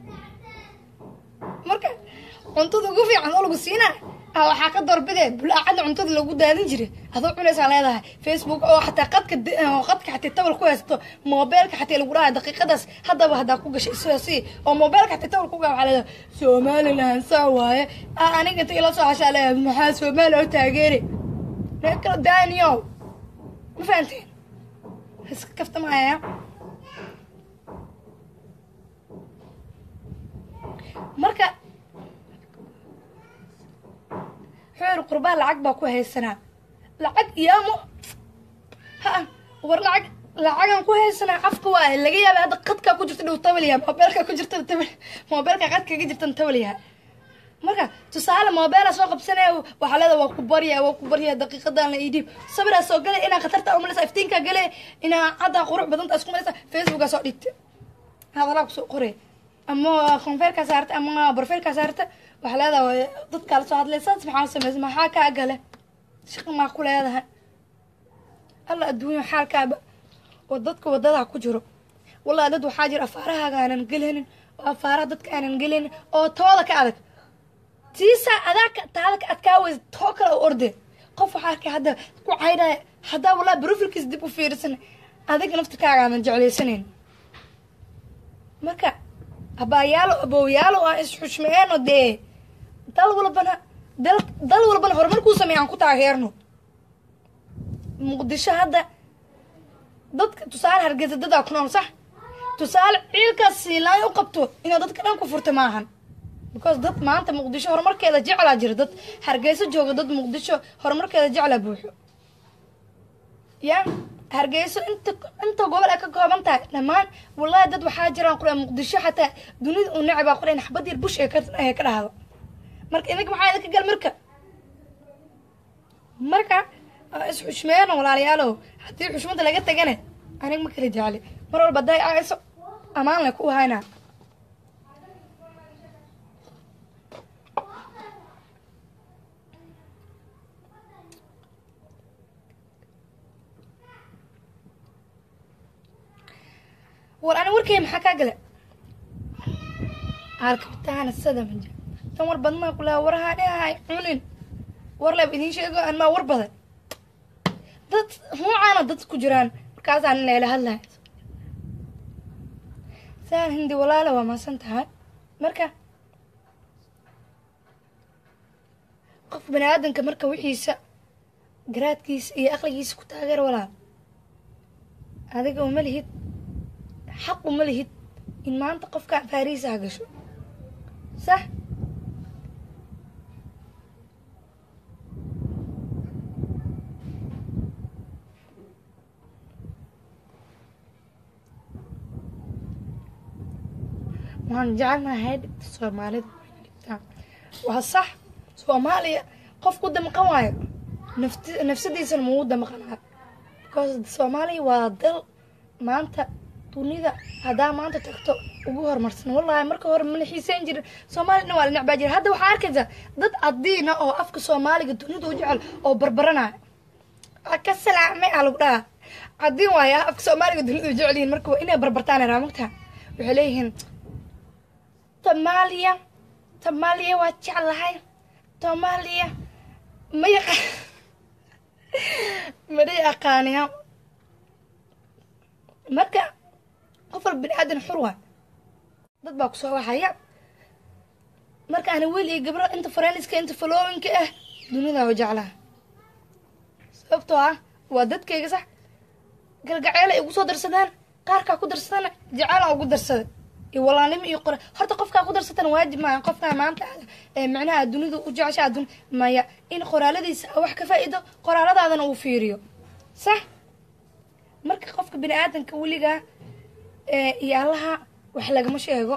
marka cuntada ugu fiican oo lagu siinaa ah waxaa ka doorbidee bulaacada cuntada lagu daadin jiray adoo cunaysaa leedahay facebook oo xataa qadka qadka xataa tabal ku haysto moobeelka xataa lagu dhahay daqiiqadaas haddaba haddaa ku gashay sidaasi oo moobeelka xataa tabal ku gaa waxaa leedahay somaliland saa waaye aniga inta ila soo hashaa leedahay maxaa somaliland oo taageeri ree kala daaniyow ma fahanteen iska kaftamaya marka xoor qurbaa lacag baa ku haysanaa lacag iyaamo ha war lacag lacagan ku haysanaa afka waa laga yaaba hadda qadkaa ku jirta dhow tabaliya moobeelkaa ku jirta tabal moobeelkaa qad kaga jirtan tabaliyaha marka tusaale moobeela soo qabsanaya waxaa leeda waa ku barya waa ku barya daqiiqadan la idhiib sabiraa soo gale inaa khatarta umalaysa iftiinkaa gale inaa haddaa qurux badanta isku malaysa facebookaa soo dhigta hadalaa kusoo qoray ama konfeerkaa saarta ama barfeelkaa saarta waxaa leedahay dadkaa lasoo hadlay saas maxaa sameysa maxaa kaa gale shaqa maa ku leedahay alla adduunya xaalkaaba oo dadka waddadaa ku jiro wallahi dad waxaa jira afaarahaaga aanan gelinin oo afaaraha dadka aanan gelinin oo tooda ka adag tiisaa adaa taada ka adkaa weysa too kale u orde qof waxaa arkay hadda ku caydhaya haddaa wallahi brofilkiis dib u fiirisan adiga naftirkaaga aanan jeclaysanayn marka abaayaalo abooyaalo aan isxushmeeno dee dal walbana dal dal walbana horumarkuu sameey aan ku taageerno muqdisho hadda dadka tusaale hargeysa dadaa ku nool sax tusaale ciilkaas siilaan u qabto inaad dadka dhan ku furta maahan because dad maanta muqdisho horumarkeeda jeclaa jira dad hargeyso jooga dad muqdisho horumarkeeda jeclaa buuxo ya hargeyso inta inta gobol ay ka kooban tahay dhammaan wallahi dad waxaa jiraan qura muqdisho xataa dunida uu necbaa qura in xabad yar bush ee ka ee ka dhahdo marka idinka maxaa idinka gal marka marka isxushmeeno walaalayaalow haddii xushmada laga tagane aniga ma kala jecli mar walba day ayso amaan leh ku haynaa war ani warkay maxaa kaa gale arkabtaana sada maja tan war badmaa kulaa warahaa dhahay cunin war leeb idiin sheego an maa war badan dad nuucaana dad ku jiraan markaasaan in layla hadlaya saan hindi walaala waa maasan tahay marka qof bani aadanka marka wixiisa garaadkiisa iyo aqligiisa ku taageer walaal adiga uma lihid xaq uma lihid in maanta qofkaan faariisa ha gasho sax waan jecelnahay dhigta soomaalida dhigtaa waa sax soomaaliya qof ku damqan waayo nafti nafsadiisana muu damqanaa because soomaaliya waa dal maanta dunida haddaa maanta tagto ugu horumarsan wallahi marka hore mana xiiseyn jirin soomaaliya dhan waa la necbaa jira hadda waxaa arkaysaa dad adiina oo afka soomaaliga dunida u jecel oo barbaranaya ka salaamay aa lagu dhahaa cadiin waaya afka soomaaliga dunida u jecel yihiin marka waa inay barbartaan raamagta waxay leeyihiin Somalia Somalia waa jeclahay Somalia ma yaqa mada yaqaaniya marka qof walba bini aadan xur waa dad baa kusoo waxaya marka ana weli iyo gabro inta faranliska inta followinka ah dunida waa jeclaha sababtoo ah waa dadkayga sax galgaceela igu soo darsadaan qaarkaa ku darsadana jacaalan ugu darsada iyo walaalnimo iyo qora horta qofkaa ku darsatana waajib maaha qofkaa maanta ee macnaha dunida u jecesha adun maya in qoraaladiisa wax ka faa'iido qoraaladaadana uu fiiriyo sax marka qofka bini aadanka weligaa ee iyo allaha wax lagama sheego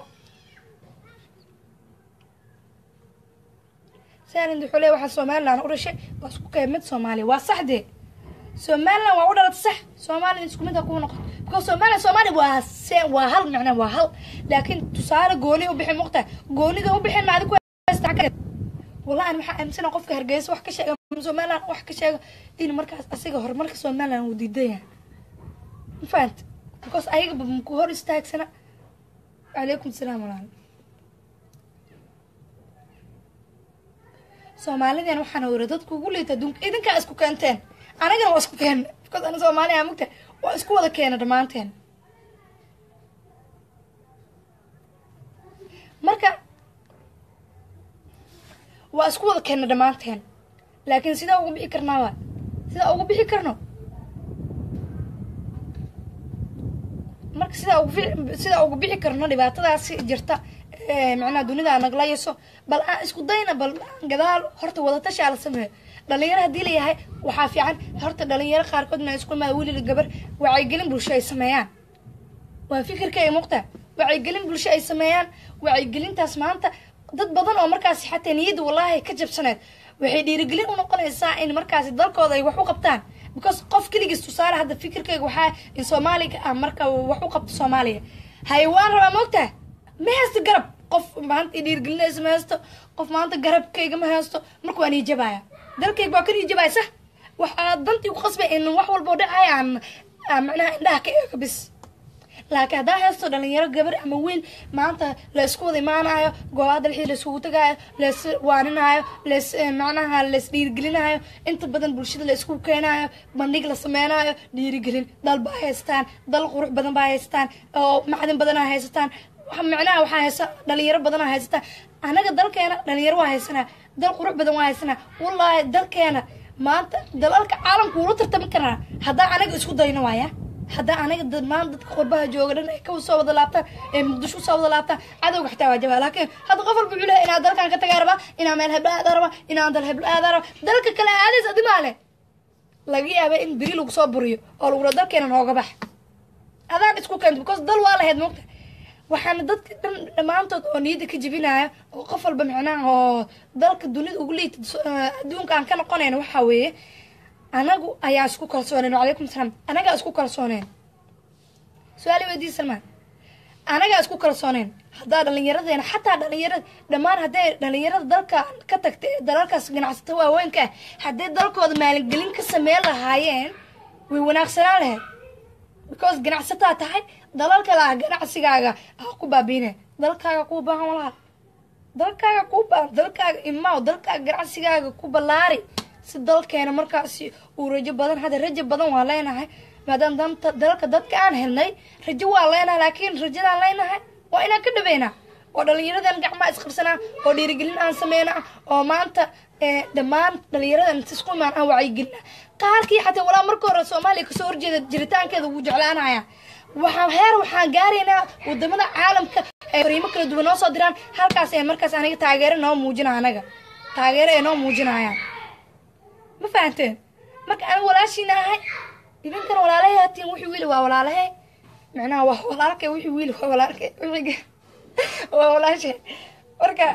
saalin wuxuu leeyahay waxaa somaliland u dhashay waa isku kay mid soomaaliya waa saxdee somaliland waa u dhalatay sax somaliland isku mid ha kuu noqon because somaliland soomaaliya waa se waa hal macna waa hal laakiin tusaale gooni u bixin muqta goonida u bixin maadi ku haysta xagga wallahi an waxaa aaminsana qofka hargeysa wax ka sheega somaliland wax ka sheega in markaas asiga horumarka somaliland uu diidan yahay ma fahanta because ayagaba maku hor istaagsana calaykum salaam walaal soomaalidan waxaana wara dadku ugu liita adduunka idinkaa isku keenteen anagana waa isku keena because ana soomaaliya mugta waa isku wada keena dhammaanteen marka waa isku wada keena dhammaanteen laakiin sidaa ugu bixi karnaa waa sidaa ugu bixi karno marka sidaa ugu fi- sidaa ugu bixi karno dhibaatadaasi jirta ee macnaha dunida nagla yeso bal aan isku dayna bal aan gadaal horta wadatashaa la sameeyo dhalinyaro haddii layahay waxaa fiican horta dhalinyaro qaarkood na isku imaada weli gabar wacyigelin bulsho ay sameeyaan waa fikirka ay muuqtaa wacyigelin bulsho ay sameeyaan wacyigelintaas maanta dad badan oo markaasi xataa niyadda wallaahi ka jabsaneed waxay dhiirigelin u noqonaysaa in markaasi dalkooda ay wax u qabtaan because qof keligiis tusaale hadda fikirkayga waxaa in soomaaliga ah marka wax u qabto soomaaliya haye waan rabaa moogtaa ma haysto garab qof maanta i dhiirigelinaysa ma haysto qof maanta garabkayga ma haysto marka waan iijabaya dalkayga waa kan iijabaya sax waxaa dantii ku qasbay in wax walboo dhacay aan aan macnaha indhaha ka eego bis laakiin haddaa haysto dhalinyaro gabar ama wiil maanta la isku wada imaanayo goobaha dalxii la isugu tagaayo las waaninaayo las macnaha las dhiirigelinayo inta badan bulshada la isku keenayo bandhig la sameynayo dhiirigelin dal baa haystaan dal qurux badan baa haystaan oo macdin badanaa haysataan waxa macnaha waxaa haysta dhalinyaro badanaa haysataan anaga dalkeena dhalinyaro waa haysanaa dal qurux badan waa haysanaa wallaahi dalkeena maanta dalalka caalamka wula tartami karaa haddaa anaga isku dayno waaya haddaa anaga dhammaan dadka qurbaha jooga dhan ay ka soo wada laabtaan ee muqdisho usoo wada laabtaan cadowga xitaa waa jabaa laakiin hadda qof walba wuxuu lehay inaa dalkan ka tagaa rabaa inaa meel heblo aadaa rabaa inaan dal heblo aadaa rabaa dalka kale aadays adimaa leh laga yaaba in beri lagu soo buriyo oo lagula dalkeena nooga bax adaan isku keento because dal waa lahayd moogta waxaana dadka dhan dhammaantood oo niyadda ka jebinaya oo qof walba macnaha oo dalka dunida ugu liita adduunka aan ka noqonayna waxaa weeye anagu ayaa isku kalsooneen wacalaykum salaam anagaa isku kalsooneen su-aali weydii salmaan anagaa isku kalsooneen haddaa dhallinyaradeena xataa dhalinyarada dhammaan hadday dhalinyarada dalka ka tagta ee dalalkaas ganacsata waaweynka ah hadday dalkooda maalingelin ka sameyn lahaayeen way wanaagsanaan lahayd because ganacsataa tahay dalal kale ah ganacsigaaga ah ku baabiine dalkaaga kuu baahan walaal dalkaaga kuu baahan dalkaaga imaaw dalkaaga ganacsigaaga ku ballaari si dalkeena markaasi uu rajo badan hadda rajo badan waa leenahay maadaama danta dalka dadka aan helnay rajo waa leenahay laakiin rajadaan leenahay waa inaan ka dhabeynaa oo dhalinyaradan gacmaa isqabsanaa oo dhiirigelin aan sameynaa oo maanta dhammaan dhalinyaradan isku imaan aan wacyigelina qaarkii xataa walaa marka hore soomaaliya kasoo horjeeda jiritaankeeda wuu jeclaanaya waxaan heer waxaan gaaraynaa wadamada caalamka ee fariimo kala duwan noo soo diraan halkaas ee markaas aniga taageero noo muujina anaga taageero ee noo muujinayaan ma fahanteen marka aniga walaashiina ahay idinkana walaalahay hatiin wixii wiili waa walaalahay macnaha waa walaalkay wixii wiili waa walaalkay wixii waa walaashay marka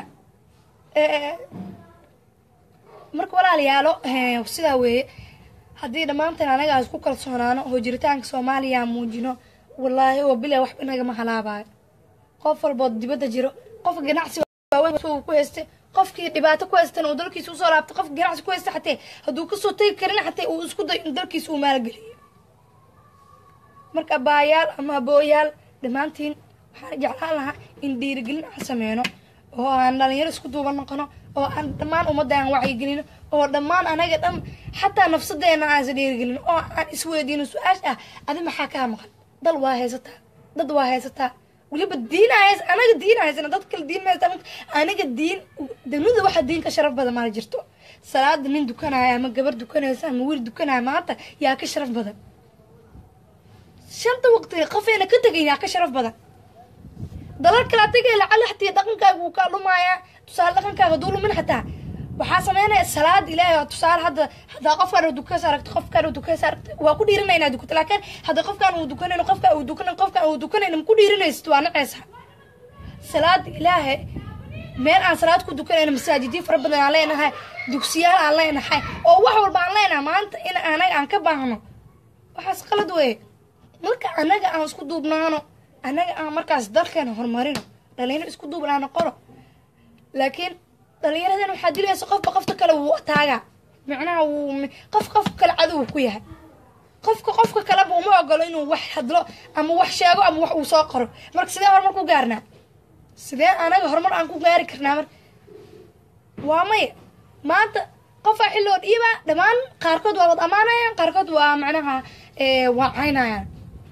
marka walaalayaalo sidaa weeye haddii dhammaanteen anaga aan isku kalsoonaano oo jiritaanka soomaaliya aan muujino wallaahi oo bila waxba nagama halaabayo qof walbood dibadda jiro qofka ganacsi waaweyn ku haystay qofkii dhibaato ku haystan uu dalkiisa usoo laabtay qofka ganacsi ku haysta xatee hadduu kasoo tegi karin xatee uu isku dayo in dalkiisa uu maalgeliyo marka baayaal ama abooyaal dhammaantiin waxaan jeclaan lahaa in dhiirigelin aan sameyno oo aan dhalinyaro isku duuban noqono oo aan dhammaan ummadda aan wacyigelino oo dhammaan anaga dhan xataa nafsadeena aan is dhiirigelino oo aan isweydiino su-aasha ah adi maxaa kaa maqan dal waa haysataa dad waa haysataa weliba diin hays anaga diin haysana dad kale diin mahaysta aniga diin dunida waxa diin ka sharaf badan maala jirto salaada nin dukanaya ama gabar dukanaysa ama wiil dukanaya maanta yaa ka sharaf badan shanta waqti qofeena ka tegaynaa ka sharaf badan dalal kala tegay lacala xatii dhaqankaaga wuu kaa dhumayaa tusaale dhaqankaaga duu lumin xataa waxaa sameynaya salaad ilaahay oo tusaale hadda haddaa qofkaan uu dukays aragto qofkaan uu dukays aragto waa ku dhiirinaya inaad dukato laakiin hadda qofkaan uu dukanayno qofkaan uu dukanan qofkaan uu dukanayno ma ku dhiirinaysid waa nacaysa salaad ilaahay meel aan salaad ku dukanayno masaajidyo fara badan aan leenahay dugsiyaal aan leenahay oo wax walba aan leenahay maanta in anaga aan ka baahno waxaas qalad weye marka anaga aan isku duubnaano anaga aan markaas dalkeena horumarino dhalinyaro isku duubnaano qoro laakiin dhalinyaradan waxaa dilaysa qofba qofta kale wuu taagaa macnaha wuu qof qof kale cadow ku yahay qofka qofka kaleba uma ogolo inuu wax hadlo ama wax sheego ama wax uu soo qoro marka sidee horumar ku gaarnaa sidee anaga horumar aan ku gaari karnaa marka waa maya maanta qofaa xilloo dhiiba dhammaan qaarkood waa wad ammaanayaan qaarkood waa macnaha waa caynayaan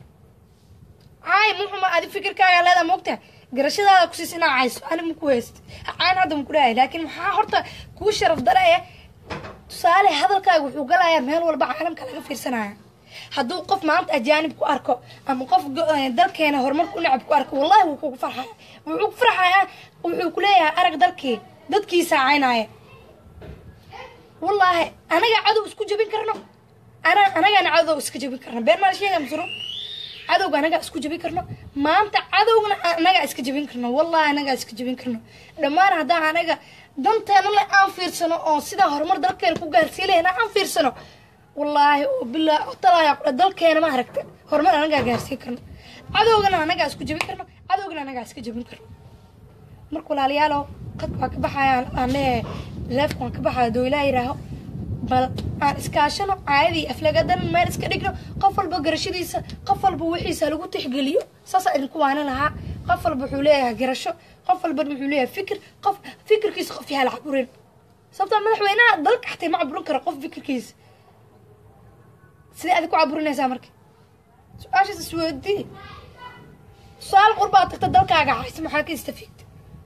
caay muxuma adi fikirkaaga leedaa moogtaha garashadaada kusiis inaa cayso ani maku hayst cayn hadda maku dhahay laakiin maxaa horta kuu sharaf dare eh tusaale hadalkaaga wuxuu galayaa meel walba caalamka laga fiirsanaya hadduu qof maanta ajaanib ku arko ama qof dalkeena horumarka u nacab ku arko wallahi wuu kugu farxaya wuxuu ku farxayaa wuxuu kuleeyahay arag dalkii dadkiisa caynaya wallaahi anaga cadow isku jabin karno ana anagaana cadow iska jabin karno been maal sheega masuro cadowga anagaa isku jabin karno maanta cadowgana anagaa iska jabin karno wallahi anagaa iska jabin karno dhammaan haddaan anaga danteena le aan fiirsano oo sidaa horumar dalkeena ku gaarsii lehna aan fiirsano wallaahi oo bilaa talaya kule dalkeena ma aragta horumar anagaa gaarsii karno cadowgana anagaa isku jabin karno cadowgana anagaa iska jabin karno marka walaalayaalo qadka waa ka baxaya aan leeyahay leefka waan ka baxaya doo ilaa yiraaho bal aan iskaashano caayadii aflagadan meel iska dhigno qof walba garashadiisa qof walba wixiisa lagu tixgeliyo saasaa idinku waana lahaa qof walba wuxuu leeyahay garasho qof walba wuxuu leeyahay fikir qof fikirkiisa qof yaha la caburin sababtaa madaxweynaha dalka xataa ma caburin karo qof fikirkiisa sidee adig ku caburinaysaa marka su-aashaas isweydii tusaale qurbaad tagta dalkaaga haysa maxaa ka istafiigta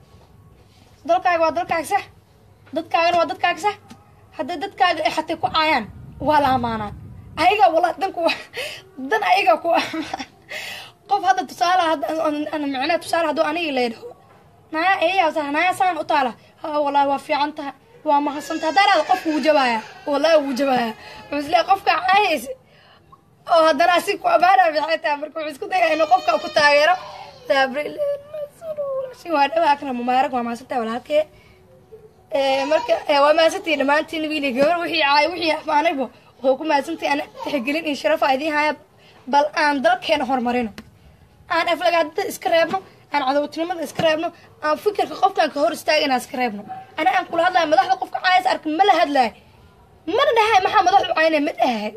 dalkaaga waa dalkaaga sax dadkaagana waa dadkaaga sax hadday dadkaaga ay xatay ku caayaan waa la amaanaa ayaga wala danku dan ayaga ku amaan qof hadda tusaale hadda macnaha tusaale hadduu aniga leedhaho naya eeyaa naya saan u taala ha wallahi waa fiican tahay waa mahadsantaha haddaa dhahda qofka wuu jabaaya wallahi wuu jabaaya wuxuu isleeyahay qofka caayaysa oo haddana asi ku amaana fiican tahay marka wuxuu isku dayaya inuu qofka ku taageero sabril waa dhawaa akra mubaarag waa mahadsantahay walaalkee marka waa mahadsantihi dhammaantiin wiili gabar wixii caay wixii amaanaybo wuxuu ku mahadsantahi ana tixgelin iyo sharafa idiin haya bal aan dalkeena horumarino aan aflagaadada iska reebno aan cadowtinimada iska reebno aan fikirka qofkaan ka hor istaagana iska reebno ana aan kula hadlayo madaxda qofka caayas arka ma la hadlayo mana dhahay maxaa madaxdu caynay ma dhahay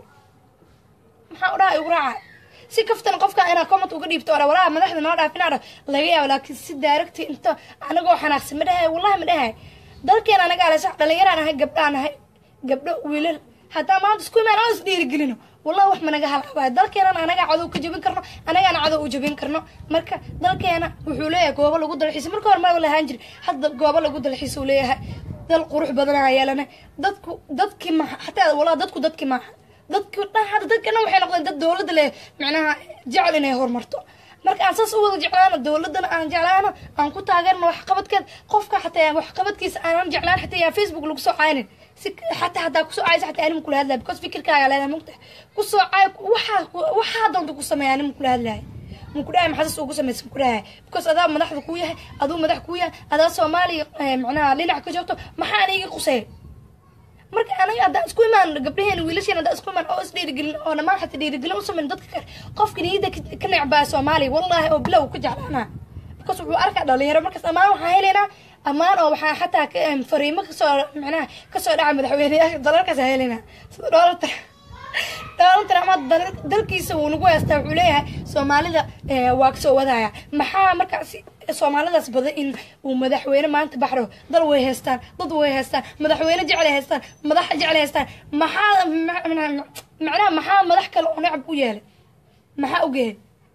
maxaa u dhahay ugu raacay si kaftan qofka inaa comment uga dhiibto ora walaa madaxda noo dhaaf inaa laga yaabo laakiin si daaragti inta anagoo xanaaqsan ma dhahay wallahi ma dhahay dalkeena anagaa le sax dhalinyaraan ahay gabdhaan ahay gabdho wiilal haddaa maanta isku imaan oo is dhiirigelino wallahi wax managa halaabayo dalkeenana anagaa cadow ka jabin karno anagaana cadow u jabin karno marka dalkeena wuxuu leeyahay goobo lagu dalxiisa marka hore ma lahaan jiri hadda goobo lagu dalxiisa uu leeyahay dal qurux badanaa yeelana dadku dadkii maha xataa wallahi dadku dadkii maaha dadki dhan hadda dadkana waxay noqdeen dad dowladda leh macnaha jecel inay horumarto marka aan saas u wada jeclaano dowladana aan jeclaano aan ku taageerno waxqabadkeed qofka xataa waxqabadkiisa aanan jeclaan xataa yaa facebook lagu soo caynin si xataa haddaa kusoo caysa xataa anim kula hadlaya because fikirkaaga leedahay mugta kusoo cay waxaa waxaa doonta ku sameeya anim kula hadlaya muku dhahay maxaasas ugu samaysa muku dhahay because adaa madaxda kuu yahay aduu madax kuu yahay adaa soomaaliya macnaha dhinac ka joogto maxaa aniga qusay marka anaga haddaan isku imaan gabdhaheena wiilasheena haddaan isku imaan oo is dhiirigelin oo dhammaan xataa dhiirigelin u samayn dadka kale qofka niyadda ka necbaa soomaaliya wallahi oo bilow ka jeclaanaa because wuxuu arkaa dhalinyaro markaas ammaan waxaa helaynaa ammaan oo waxaa xataa fariimo kasoo macnaha kasoo dhaca madaxweyneyaasha dalalkaas helaynaa sida dhoolata dhoolata ama dalkiisa wuu nagu haystaa wuxuu leeyahay soomaalida waa kasoo wadaya maxaa markaas soomaalidaas badan in uu madaxweyne maanta baxro dal way haystaan dad way haystaan madaxweyne jeclay haystaan madax jeclay haystaan maxaa macnaha maxaa madax kale oo necab u yeelay maxaa ogeeyay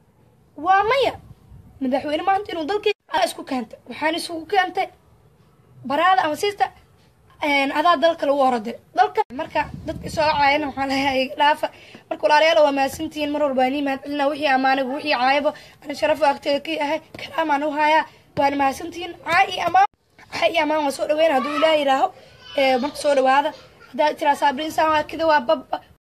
waa maya madaxweyne maanta inuu dalkii isku keentay waxaan isugu keentay baraada ama siista adaa dalka lagu orode dalka marka dadka soo caayana waxaa leeyahay dhaafa marka walaalayaal waa mahadsantihiin mar walba nii mahad celina wixii amaanigu wixii caayabo ana sharaf agteeda ka yahay kalaamaan u hayaa waana mahadsantihiin caay iyo amaan caay iyo amaan waa soo dhaweyn hadduu ilaah yidhaaho marka soo dhawaada haddaa tiraa saabri insaan waa kida waa bab